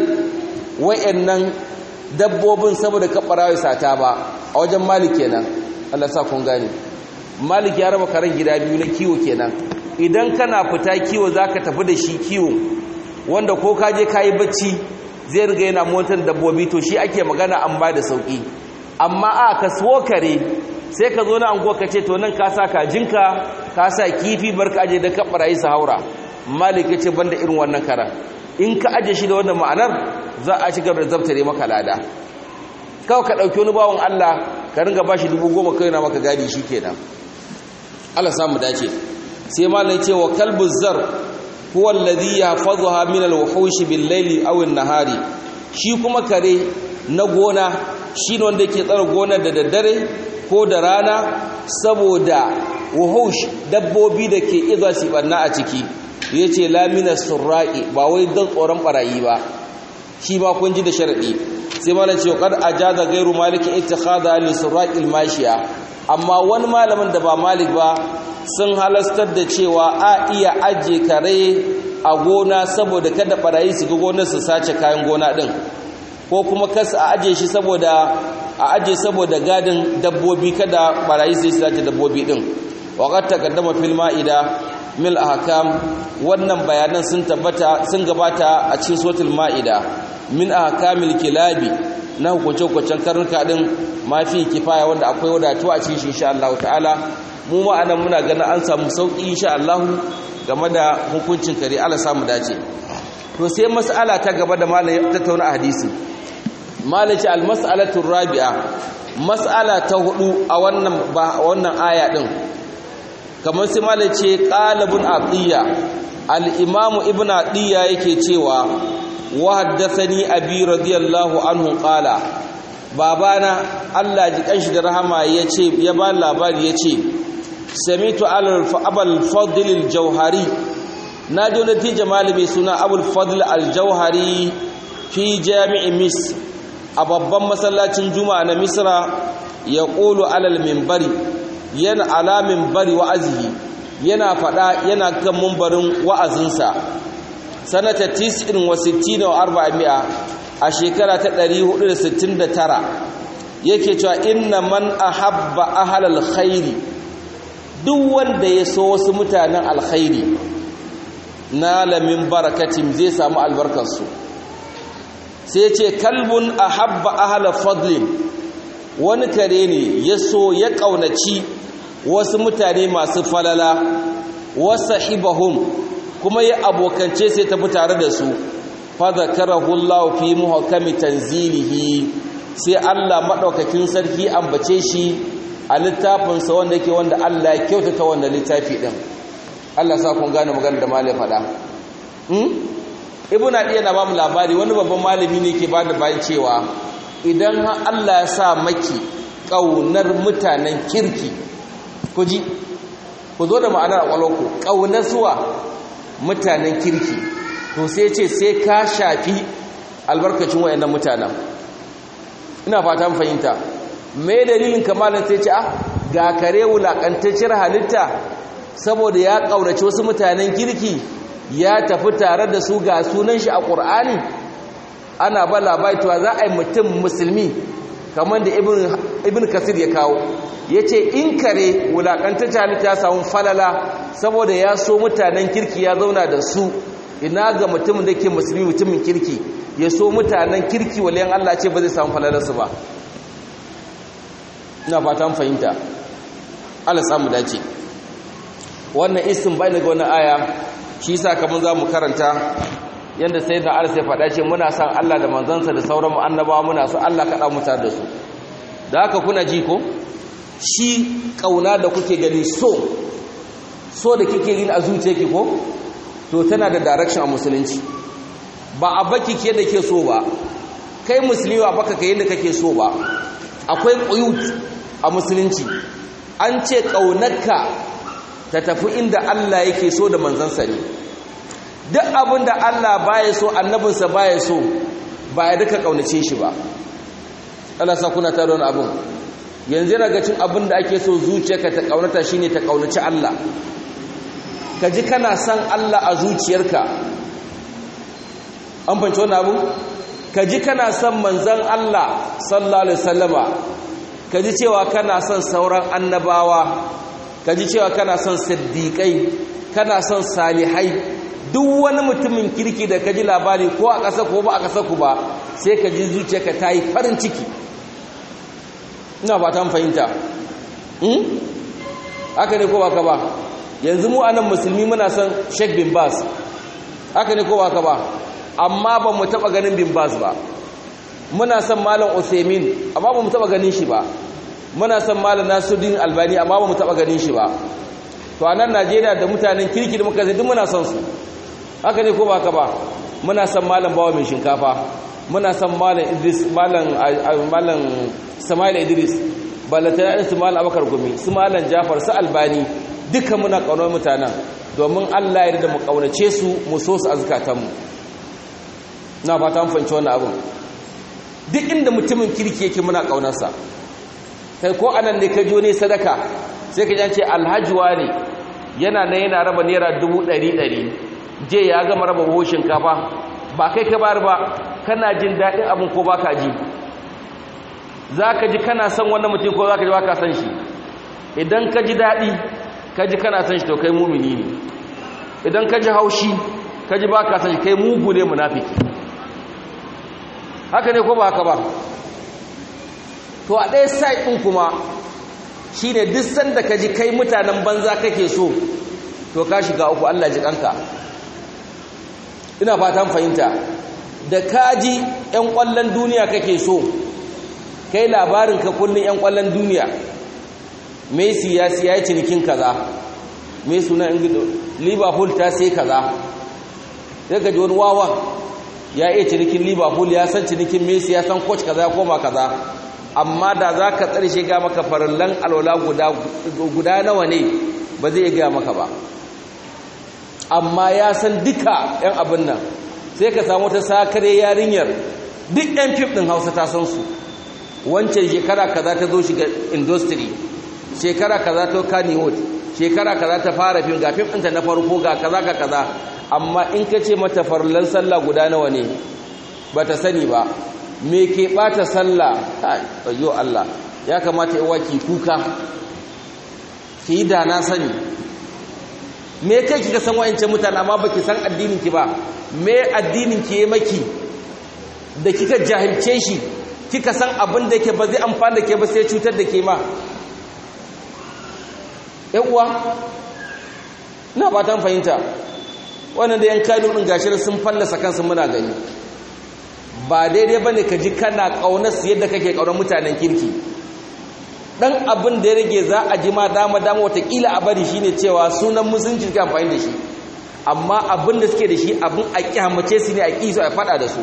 wayannan dabbobin saboda kabarawa sata ba a wajen malik kenan Allah sa kun gane malik ya raba karen gida biyu na kiwo kenan idan kana fita kiwo zaka tafi da shi kiwo wanda ko ka je kayi bacci zai riga yana motar dabbobi to shi ake magana an ba da sauki amma a ka so kare sai ka zo na anguwa ka ce to nan ka sa kajinka ka sa kifi bar ka aje da ka barayi su haura malik ya ce banda irin wannan karan in ka aje shi da wannan ma'anar za a ci gaba da zabtare maka lada kawai ka ɗauki wani bawan Allah ka ringa ba shi dubu goma kai na maka gadi shi kenan Allah samu dace sai malam ce wa kalbu zar huwa alladhi yahfazuha min al-wuhush bil-layli aw an-nahari shi kuma kare na gona shine wanda yake tsara gona da daddare ko da rana saboda wuhush dabbobi da ke iza su banna a ciki yace la min as-surra'i ba wai dan tsoron barayi ba shi ba kun ji da sharadi sai malam ce qad ajaza ghairu malikin ittikhadha li-surra'il mashiya amma wani malamin da ba malik ba sun halastar da cewa a iya aje kare a gona saboda kada barayi su ga gonar su sace kayan gona din ko kuma kasa a aje shi saboda a aje saboda gadin dabbobi kada barayi su sace dabbobi din waqad taqaddama fil ma'ida mil ahkam wannan bayanan sun tabbata sun gabata a cikin suratul ma'ida min ahkamil kilabi na hukunce-hukuncen karnuka din mafi kifaya wanda akwai wadatu a cikin shi insha Allah ta'ala mu ma anan muna ganin an samu sauki insha Allah game da hukuncin kare Allah samu dace to sai mas'ala ta gaba da malai ya tattauna a hadisi malai ce al-mas'alatu rabi'a mas'ala ta hudu a wannan ba wannan aya din kamar sai malai ce qalibun atiya al-imam ibnu atiya yake cewa wa haddathani abi radiyallahu anhu qala babana Allah ji kanshi da rahama yace ya ba labari yace samitu abul fadl al-jauhari na ji wani tija malami suna abul fadl al-jauhari fi jami'i mis a babban masallacin juma'a na misra ya ƙulu alal mimbari yana ala mimbari wa'azihi yana faɗa yana kan mumbarin wa'azinsa sanata 69 wa 400 a shekara ta 469 yake cewa inna man ahabba ahlal khairi duk wanda ya so wasu mutanen alkhairi na lamin barakatin zai samu albarkarsu sai ce kalbun ahabba ahla fadlin wani kare ne ya so ya ƙaunaci wasu mutane masu falala wasa hibahum kuma ya abokance sai tafi tare da su fadhakarahu Allah fi muhkami tanzilihi sai Allah madaukakin sarki ambace shi a littafinsa wanda yake wanda Allah ya kyautata wannan littafi din Allah sa kun gane magana da malai fada hmm ibnu adiya na ba mu labari wani babban malami ne ke bada bayan cewa idan Allah ya sa maki kaunar mutanen kirki ku ji ku zo da ma'anar akwalonku kaunar suwa mutanen kirki to sai ce sai ka shafi albarkacin wayannan mutanen ina fata fahimta me dalilin kamalin sai ce ah ga kare wulakantacciyar halitta saboda ya kaurace wasu mutanen kirki ya tafi tare da su ga sunan shi a Qur'ani ana ba labaituwa za a yi mutum musulmi kamar da ibn kasir ya kawo ya ce in kare wulakantacciyar halitta ya samu falala saboda ya so mutanen kirki ya zauna da su ina ga mutumin da ke musulmi mutumin kirki ya so mutanen kirki waliyan Allah ce ba zai samu falalarsu ba ina fata fahimta Allah samu dace wannan isin bai daga wannan aya shi yasa kaman zamu karanta yanda sayyidina Allah sai faɗa ce muna san Allah da manzansa da sauran annabawa muna so Allah kada mu tare da su da haka kuna ji ko shi kauna da kuke gani so so da kike yin a zuciyarki ko to tana da direction a musulunci ba a baki ke da ke so ba kai musulmi ba baka kai yadda kake so ba akwai quyut a musulunci an ce ƙaunarka ta tafi inda Allah yake so da manzansa ne duk abin da Allah baya so annabinsa baya so ba ya duka ƙaunace shi ba Allah sa kuna tare wani abin yanzu daga cin abin da ake so zuciyarka ta ƙaunata shine ta ƙaunaci Allah ka ji kana son Allah a zuciyarka an fanci wani abu ka ji kana son manzan Allah sallallahu alaihi wasallama ka ji cewa kana son sauran annabawa ka ji cewa kana son siddiƙai kana son salihai duk wani mutumin kirki da ka ji labari ko a ƙasa ko ba a ƙasa ku ba sai ka ji zuciyarka ta yi farin ciki ina ba ta fahimta haka ne ko ba ka ba yanzu mu anan musulmi muna son sheikh bin bas haka ne ko ba ka ba amma ba mu taɓa ganin bin bas ba muna son malam Usaimin amma ba mu taba ganin shi ba muna son malam Nasiruddin Albani amma ba mu taba ganin shi ba to a nan Najeriya da mutanen kirki da muka duk muna son su haka ne ko ba haka ba muna son malam bawa mai shinkafa muna son malam Idris malam malam Sama'il Idris balata su malam Abakar Gumi su malam Jafar su Albani duka muna kaunar mutanen domin Allah ya yarda mu kaunace su mu so su azkatanmu na fata mun fahimci wannan abin duk inda mutumin kirki yake muna kaunarsa kai ko anan ne ka ne sadaka sai ka jance alhajiwa ne yana na yana raba naira dubu ɗari ɗari je ya gama raba buhu shinkafa ba kai ka bar ba kana jin daɗin abin ko ba ka ji za ka ji kana son wannan mutum ko za ka ji ba ka son shi idan ka ji daɗi ka ji kana son shi to kai mumini ne idan ka ji haushi ka ji ba ka son shi kai mugu ne munafiki haka ne ko ba haka ba to a ɗaya side ɗin kuma shi ne duk sanda ka ji kai mutanen banza kake so to ka shiga uku Allah ji kanka ina fatan fahimta da ka ji 'yan ƙwallon duniya kake so kai labarin ka kullum 'yan ƙwallon duniya messi ya siya ya cinikin kaza mai suna liverpool ta sai kaza sai ka ji wani wawan ya iya cinikin liverpool ya san cinikin messi ya san coach kaza ya koma kaza amma da za ka tsarshe ga maka farallan alwala guda nawa ne ba zai iya maka ba amma ya san duka yan abin nan sai ka samu ta sakare yarinyar duk yan fif ɗin hausa ta san su wancan shekara kaza ta zo shiga industry shekara kaza ta kannywood shekara kaza ta fara fim ga fim ɗinta na farko ga kaza ga kaza amma in ka ce mata farlan sallah guda nawa ne ba ta sani ba me ke ɓata sallah ayyo Allah ya kamata yi waki kuka ki yi da na sani me kai kika san wa'ancan mutane amma baki san addinin ki ba me addinin ki ya maki da kika jahilce shi kika san abin da yake ba zai amfana da ke ba sai cutar da ke ma uwa ina fatan fahimta wannan da yan kano ɗin gashi sun fallasa kansu muna gani ba daidai ba ne ka ji kana ƙaunar su yadda kake ƙaunar mutanen kirki ɗan abin da ya rage za a ji ma dama dama watakila a bari shine cewa sunan musulunci ka amfani da shi amma abin da suke da shi abin a kyamace su ne a ƙi su a faɗa da su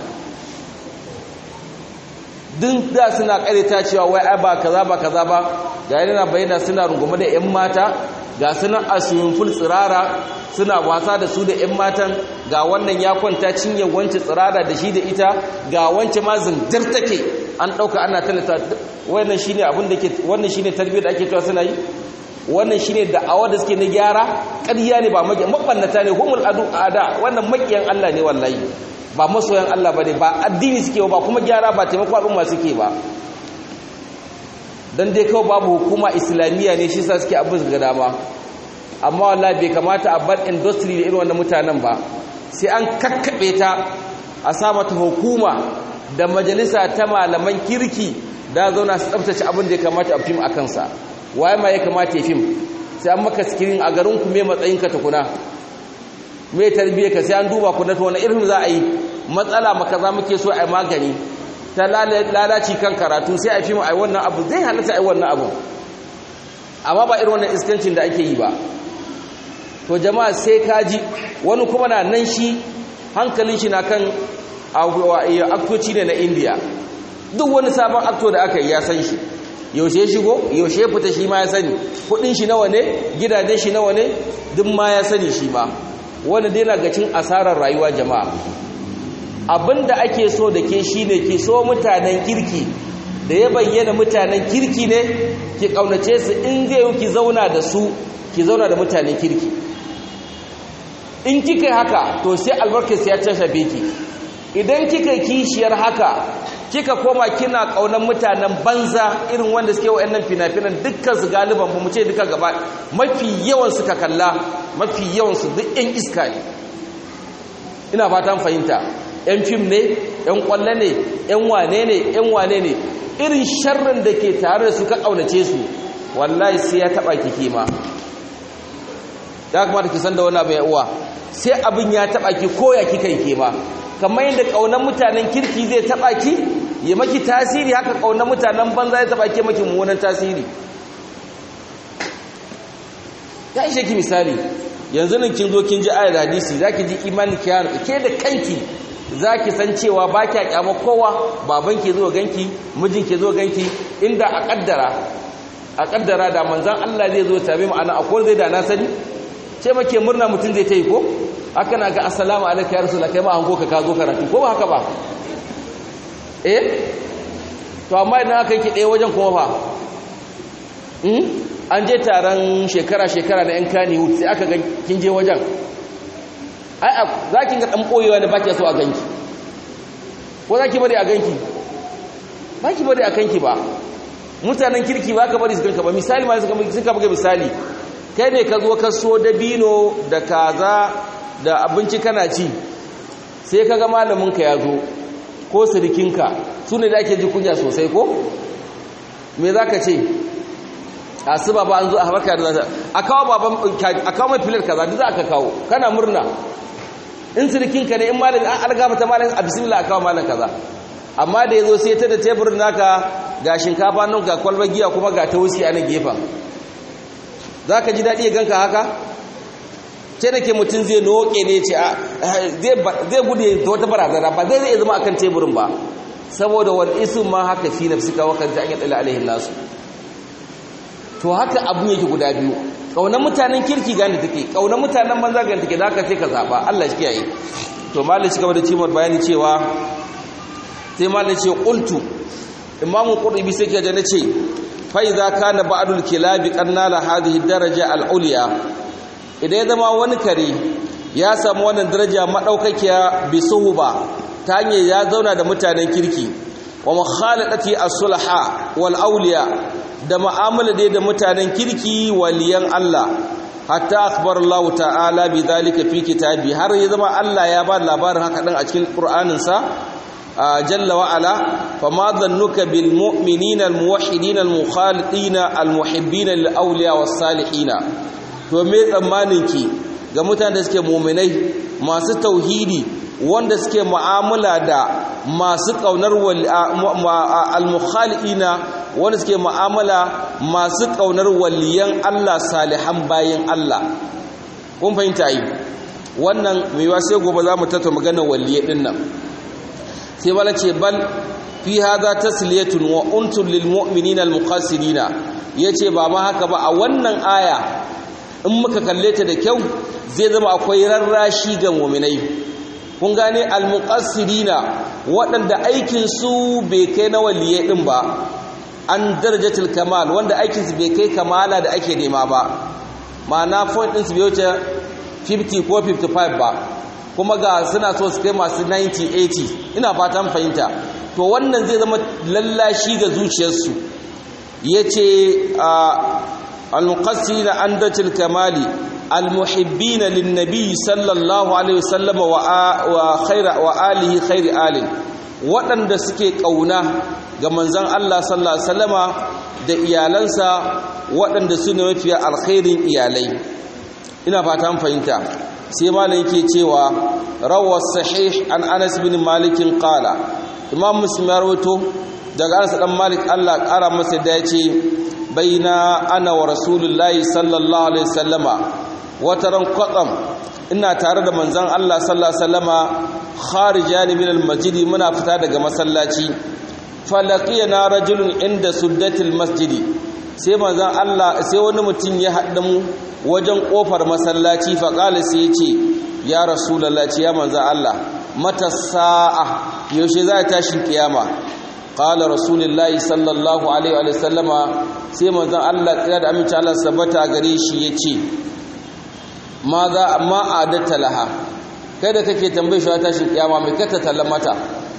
duk da suna ƙarita cewa wai ai ba kaza ba kaza ba ga yana bayyana suna rungume da 'yan mata ga sunan a ful tsirara suna wasa da su da 'yan matan ga wannan ya kwanta cinye wance tsirara da shi da ita ga wance ma zindir take an ɗauka ana talata wannan shine abin da ke wannan shine tarbiyyar da ake cewa suna yi wannan shine da'awa da suke na gyara ƙarya ne ba mabannata ne humul adu ada wannan makiyan Allah ne wallahi ba masoyan Allah bane ba addini suke ba kuma gyara ba taimako al'umma suke ba dan dai kawai babu hukuma islamiyya ne shi sa suke abin ga dama amma wallahi bai kamata a bar industry da irin wannan mutanen ba sai an kakkabe ta a sa mata hukuma da majalisa ta malaman kirki da zauna su tsaftace abin da ya kamata a fim a kansa waye ma ya kamata ya fim sai an maka screen a garin ku me matsayin ka tukuna me tarbiyyar ka sai an duba ku na to wani irin za a yi matsala maka za muke so a yi magani ta lalaci kan karatu sai a fim a yi wannan abu zai halatta a yi wannan abu amma ba irin wannan iskancin da ake yi ba to jama'a sai kaji wani kuma na nan shi hankalin shi na kan aktoci ne na indiya duk wani sabon akto da aka yi ya san shi yaushe ya shigo yaushe ya fita shi ma ya sani kudin shi nawa ne gidajen shi nawa ne duk ma ya sani shi ma wanda dai na gacin asarar rayuwa jama'a abinda ake so da ke shine ki so mutanen kirki da ya bayyana mutanen kirki ne ki kaunace su in zai yi ki zauna da su ki zauna da mutanen kirki in kika haka to sai albarkar ya shafe ki idan kika kishiyar haka kika koma kina kaunan mutanen banza irin wanda suke wayannan fina-finan dukkan su galiban ba mu ce duka gaba mafi yawan suka kalla mafi yawan su duk yan iska ne ina fatan fahimta yan fim ne yan kwalle ne yan wane ne yan wane ne irin sharrin da ke tare da su ka kaunace su wallahi sai ya taba ki ma ya kamata ki san da wani abu ya uwa sai abin ya taba ki koya kika yi ke ma kamar yadda kaunar mutanen kirki zai taba ki ya maki tasiri haka kaunar mutanen banza zai taba ki maki mummunan tasiri ya ishe ki misali yanzu nan kin zo kin ji ayar hadisi zaki ji imani ki yana ke da kanki zaki san cewa ba kya kyama kowa baban ke zo ganki mijin ke zo ganki inda a kaddara a kaddara da manzon Allah zai zo tabe mu ana akwai zai da na sani ce make murna mutum zai ta yi ko haka na ga assalamu alaika ya rasu kai ma hango ka ka zo karatu ko ba haka ba eh to amma idan aka yi ɗaya wajen kuma fa an je taron shekara-shekara na 'yan kani sai aka ga kin je wajen ai za ki ga ɗan ɓoyewa da ba ki so a ganki ko za ki bari a ganki ba ki bari a kanki ba mutanen kirki ba ka bari su ganka ba misali ma suka buga misali kai ne ka zo ka so dabino da kaza da abinci kana ci sai ka ga malaminka ya zo ko sirikinka su ne da ake ji kunya sosai ko me za ka ce a su baba an zo a harka da zata a kawo baban a kawo mai filar kaza duk za ka kawo kana murna in sirikinka ne in malamin an algaba ta malamin a bismillah a kawo malam kaza amma da ya zo sai ta da teburin naka ga shinkafa nan ga kwalbar giya kuma ga ta wusi a nan gefen za ka ji daɗi ya ganka haka ce da ke mutum zai noke ne ce zai gudu da wata barazana ba zai zai zama akan teburin ba saboda wani isu ma haka fi na suka wakan ta anyar tsala alaihin nasu to haka abin yake guda biyu ƙaunar mutanen kirki gani take ƙaunar mutanen banza gani take da aka ce ka zaɓa allah shi kiyaye to malin shi gaba da cimar bayani cewa sai malin ce ƙultu imamu ƙurɗubi sai ke da na ce فإذا كان بعض الكلاب قد نال هذه الدرجة العليا idan ya zama wani kare ya samu wannan daraja madaukakiya bi suhuba ta hanyar ya zauna da mutanen kirki wa mukhalatati as-sulaha wal awliya da mu'amala dai da mutanen kirki waliyan Allah hatta akhbar Allah ta'ala bi dhalika fi kitabi har ya zama Allah ya ba labarin haka din a cikin Qur'anin sa جل وعلا فما ظنك بالمؤمنين الموحدين المخالطين المحبين للأولياء والصالحين to me tsammaninki ga mutanen da suke mu'minai masu tauhidi wanda suke mu'amala da masu kaunar al-mukhalina wanda suke mu'amala masu kaunar waliyan Allah salihan bayin Allah kun fahimta yi wannan mai sai gobe za mu tattauna maganar waliyai din nan sai wala ce bal fi hadha tasliyatun wa untun lil mu'minina al muqassirina yace ba ma haka ba a wannan aya in muka kalle ta da kyau zai zama akwai rarrashi ga mu'minai kun gane al muqassirina waɗanda aikin su bai kai na waliyai din ba an darajatul kamal wanda aikin su bai kai kamala da ake nema ba ma'ana point din su bai wuce 50 ko 55 ba kuma ga suna so su kai masu 90-80 ina fatan fahimta to wannan zai zama lallashi ga zuciyarsu ya ce al-muqassirina an datil kamali al-muhibbina linnabi sallallahu alaihi wasallam wa khaira wa alihi khairi alin waɗanda suke ƙauna ga manzon Allah sallallahu alaihi wasallama da iyalansa waɗanda su ne mafiya alkhairin iyalai ina fatan fahimta sai malam yake cewa rawar sahih an anas bin malikin qala imam muslim ya rawaito daga anas dan malik Allah kara masa da yace baina ana wa rasulullahi sallallahu alaihi wasallama wataran qatam ina tare da manzon Allah sallallahu alaihi wasallama kharijan min almasjid muna fita daga masallaci falaqiyana rajulun inda suddatil masjidi sai manzon Allah sai wani mutum ya haɗa mu wajen kofar masallaci fa qala sai ya ce ya rasulullahi ya manzon Allah mata sa'a yaushe za ta tashin kiyama qala rasulullahi sallallahu alaihi wa sallama sai manzon Allah tsira da aminci Allah sabata gare shi yace ma za amma adatta laha kai da kake tambaye shi tashin kiyama mai kata tallamata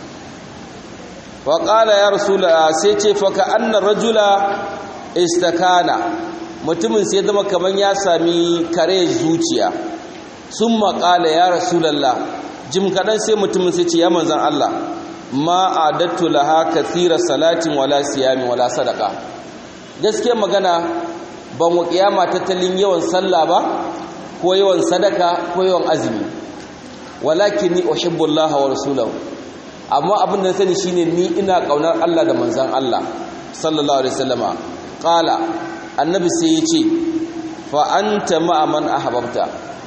wa qala ya rasulullah sai ce fa ka anna rajula istakana mutumin sai zama kaman ya sami kare zuciya summa qala ya rasulullah jim kadan sai mutumin sai ce ya manzon Allah ma adattu laha kathira salatin wala siyami wala sadaqa gaskiya magana ban wa kiyama tattalin yawan sallah ba ko yawan sadaka ko yawan azumi walakin ni uhibbu Allah wa rasulahu amma abin da sani shine ni ina kaunar Allah da manzon Allah sallallahu alaihi wasallama qala annabi sai yace fa anta ma'a man ahbabta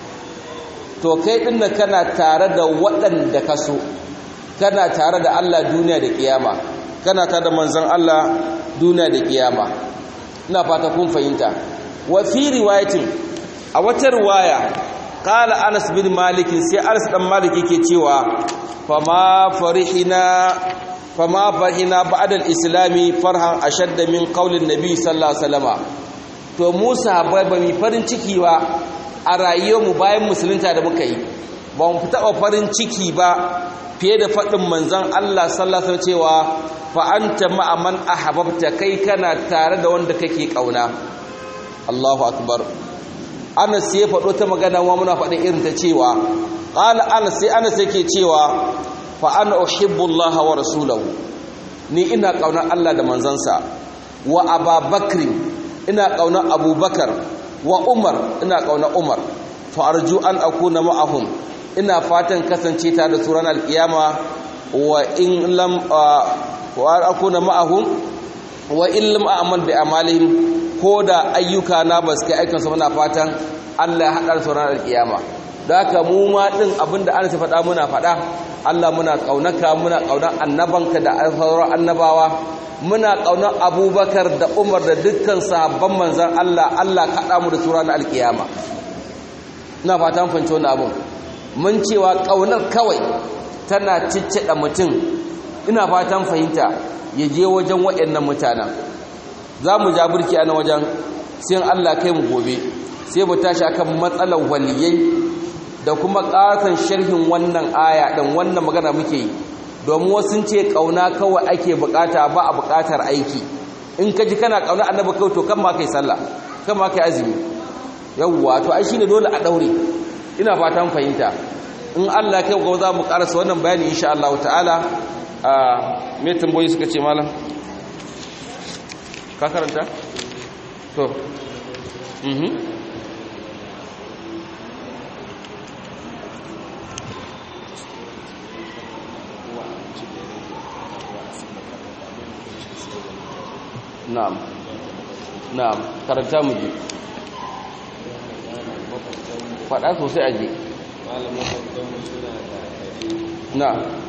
to kai din kana tare da waɗanda ka so kana tare da Allah duniya da kiyama kana tare da manzon Allah duniya da kiyama ina fata kun fahimta wa fi riwayatin a wata riwaya qala Anas bin Malik sai Anas dan Malik yake cewa fama farihina fama farihina ba'da al-islami farhan ashadda min qaulin nabi sallallahu alaihi wasallam to Musa bai ba mi farin ciki ba a rayuwar mu bayan musulunta da muka yi ba mu taɓa farin ciki ba fiye da faɗin manzon Allah sallallahu alaihi cewa fa anta ma'a man ahbabta kai kana tare da wanda kake kauna Allahu akbar Anas sai faɗo ta magana wa muna faɗin irin ta cewa qala Anas sai Anas yake cewa fa ana uhibbu Allah wa rasulahu ni ina kaunar Allah da manzansa wa Abubakar ina kaunar Abubakar wa Umar ina kaunar Umar fa arju an akuna ma'ahum ina fatan kasance tare da su ranar alkiyama wa in lam wa akuna ma'ahum wa in lam a'mal bi amalihim ko da ayyuka na ba su kai aikinsu muna fatan Allah ya haɗa su ranar alkiyama da haka mu ma din abinda Allah ya faɗa muna faɗa Allah muna kaunaka muna kaunar annabanka da sauran annabawa muna kaunar Abubakar da Umar da dukkan sahabban manzon Allah Allah kaɗa mu da su ranar alkiyama ina fatan fahimci wannan abun mun cewa ƙaunar kawai tana ciccida mutum ina fatan fahimta ya je wajen waɗannan mutanen za mu ja burki a na wajen sai Allah kai mu gobe sai mu tashi akan matsalar waliyai da kuma ƙasan sharhin wannan aya ɗin wannan magana muke yi domin wasu ce ƙauna kawai ake buƙata ba a buƙatar aiki in ka ji kana ƙauna annabi kawai to kan ma kai sallah kan ma kai azumi yawwa to ai shine dole a daure ina fatan fahimta in Allah kai ga za mu karasa wannan bayani insha Allah ta'ala a me tamboyi suka ce malam ka karanta to mhm na'am na'am karanta mu ji faɗa sosai aje na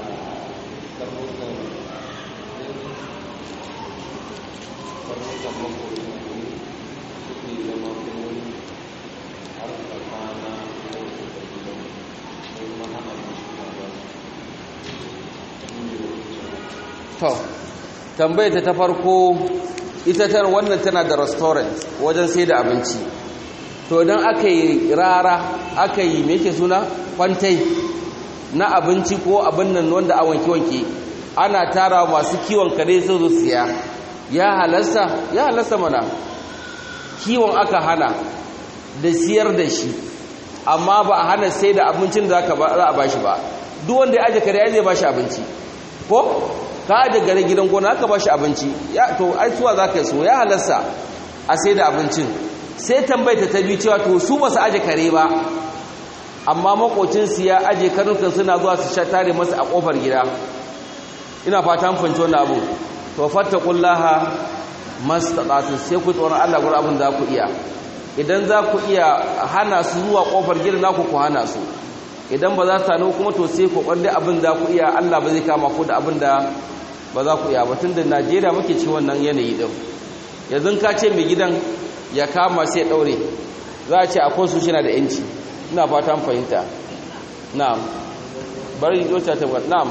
to tambayar ta farko ita tar wannan tana da restaurant wajen sai da abinci to idan aka yi rara aka yi me yake suna kwantai na abinci ko abin nan wanda a wanke-wanke ana tara masu kiwon kare su zo siya ya halasta ya halasta mana kiwon aka hana da siyar da shi amma ba a hana sai da abincin da za a bashi ba duk wanda ya aje kare ya zai bashi abinci ko ka aje gare gidan gona aka bashi abinci ya to ai suwa za ka yi so ya halasta a sai da abincin sai tambayta ta biyu cewa to su ba su aje kare ba amma makocinsu ya aje karnukan suna zuwa su sha tare masa a kofar gida ina fata an fahimci wannan abu to fattaqullaha mastata'tu sai ku tsoron Allah gurin abin da ku iya idan za ku iya hana su zuwa kofar gida naku ku hana su idan ba za su tano kuma to sai ku kwande abin da ku iya Allah ba zai kama ku da abin da ba za ku iya ba tun da najeriya muke ci wannan yanayi ɗin yanzu ka ce mai gidan ya kama sai ɗaure za a ce akwai su shi na da yanci ina fata fahimta na'am bari yota ta na'am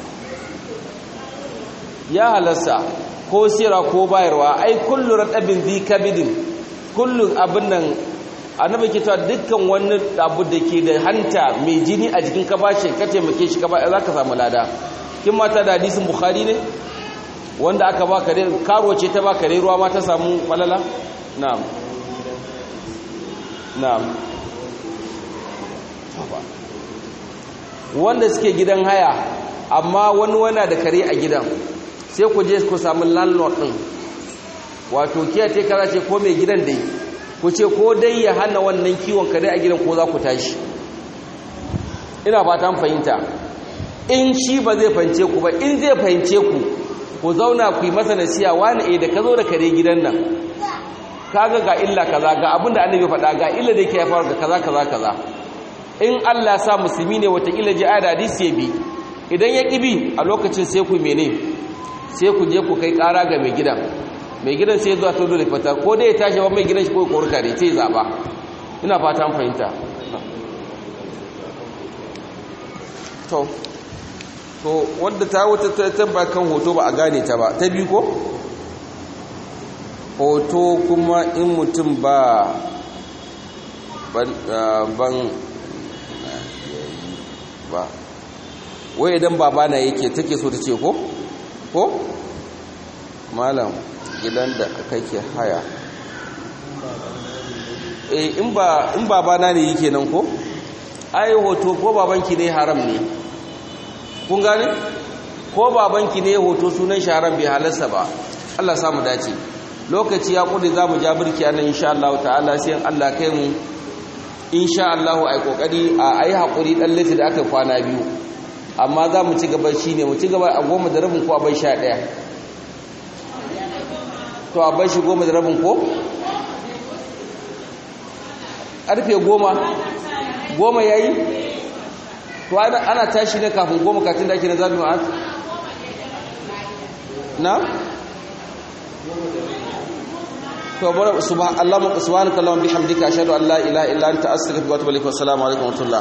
ya halasta ko sira ko bayarwa ai kullu radabin zi kabidin kullu abin nan annabi ke cewa dukkan wani abu da ke da hanta mai jini a jikin ka bashi ka taimake shi ka ba za ka samu lada kin mata da hadisin bukhari ne wanda aka ba kare karo ce ta ba kare ruwa ma ta samu falala na'am na'am wanda suke gidan haya amma wani wana da kare a gidan sai ku je ku samu landlord din wato kiya ce kaza ce ko mai gidan dai ku ce ko dai ya hana wannan kiwon kare a gidan ko za ku tashi ina fatan fahimta in shi ba zai fahimce ku ba in zai fahimce ku ku zauna ku yi masa nasiya wani eh da ka zo da kare gidan nan kaga ga illa kaza ga abin da annabi faɗa ga illa da yake haifar ga kaza kaza kaza in Allah sa musulmi ne wata illa ji ayat hadisi ya bi idan ya kibi a lokacin sai ku mene sai ku je ku kai ƙara ga mai gidan mai gidan sai zuwa to dole fata ko dai ya tashi ba mai gidan shi ko korka ne sai zaba ina fata an fahimta to to wanda ta wuta ta tamba kan hoto ba a gane ta ba ta biyu ko hoto kuma in mutum ba ban ba wai idan babana yake take so ta ce ko ko malam gidan da kake haya eh in ba in babana ne yake nan ko ai hoto ko babanki ne haram ne kun gane ko babanki ne hoto sunan shi haram bai halarsa ba Allah samu dace lokaci ya kudi zamu ja birki anan insha Allah ta'ala sai Allah kai mu insha Allah ai kokari a ai hakuri dan lati da aka kwana biyu amma za mu ci gaba shine mu ci gaba a goma da rabin ko a bai sha daya to a bai shi goma da rabin ko karfe goma goma yayi to ana tashi ne kafin goma katin da ake na zabi ma'ad na to bar subhanallahu subhanaka allahumma bihamdika ashhadu an la ilaha illa anta astaghfiruka wa atubu ilaik wa assalamu alaikum wa rahmatullah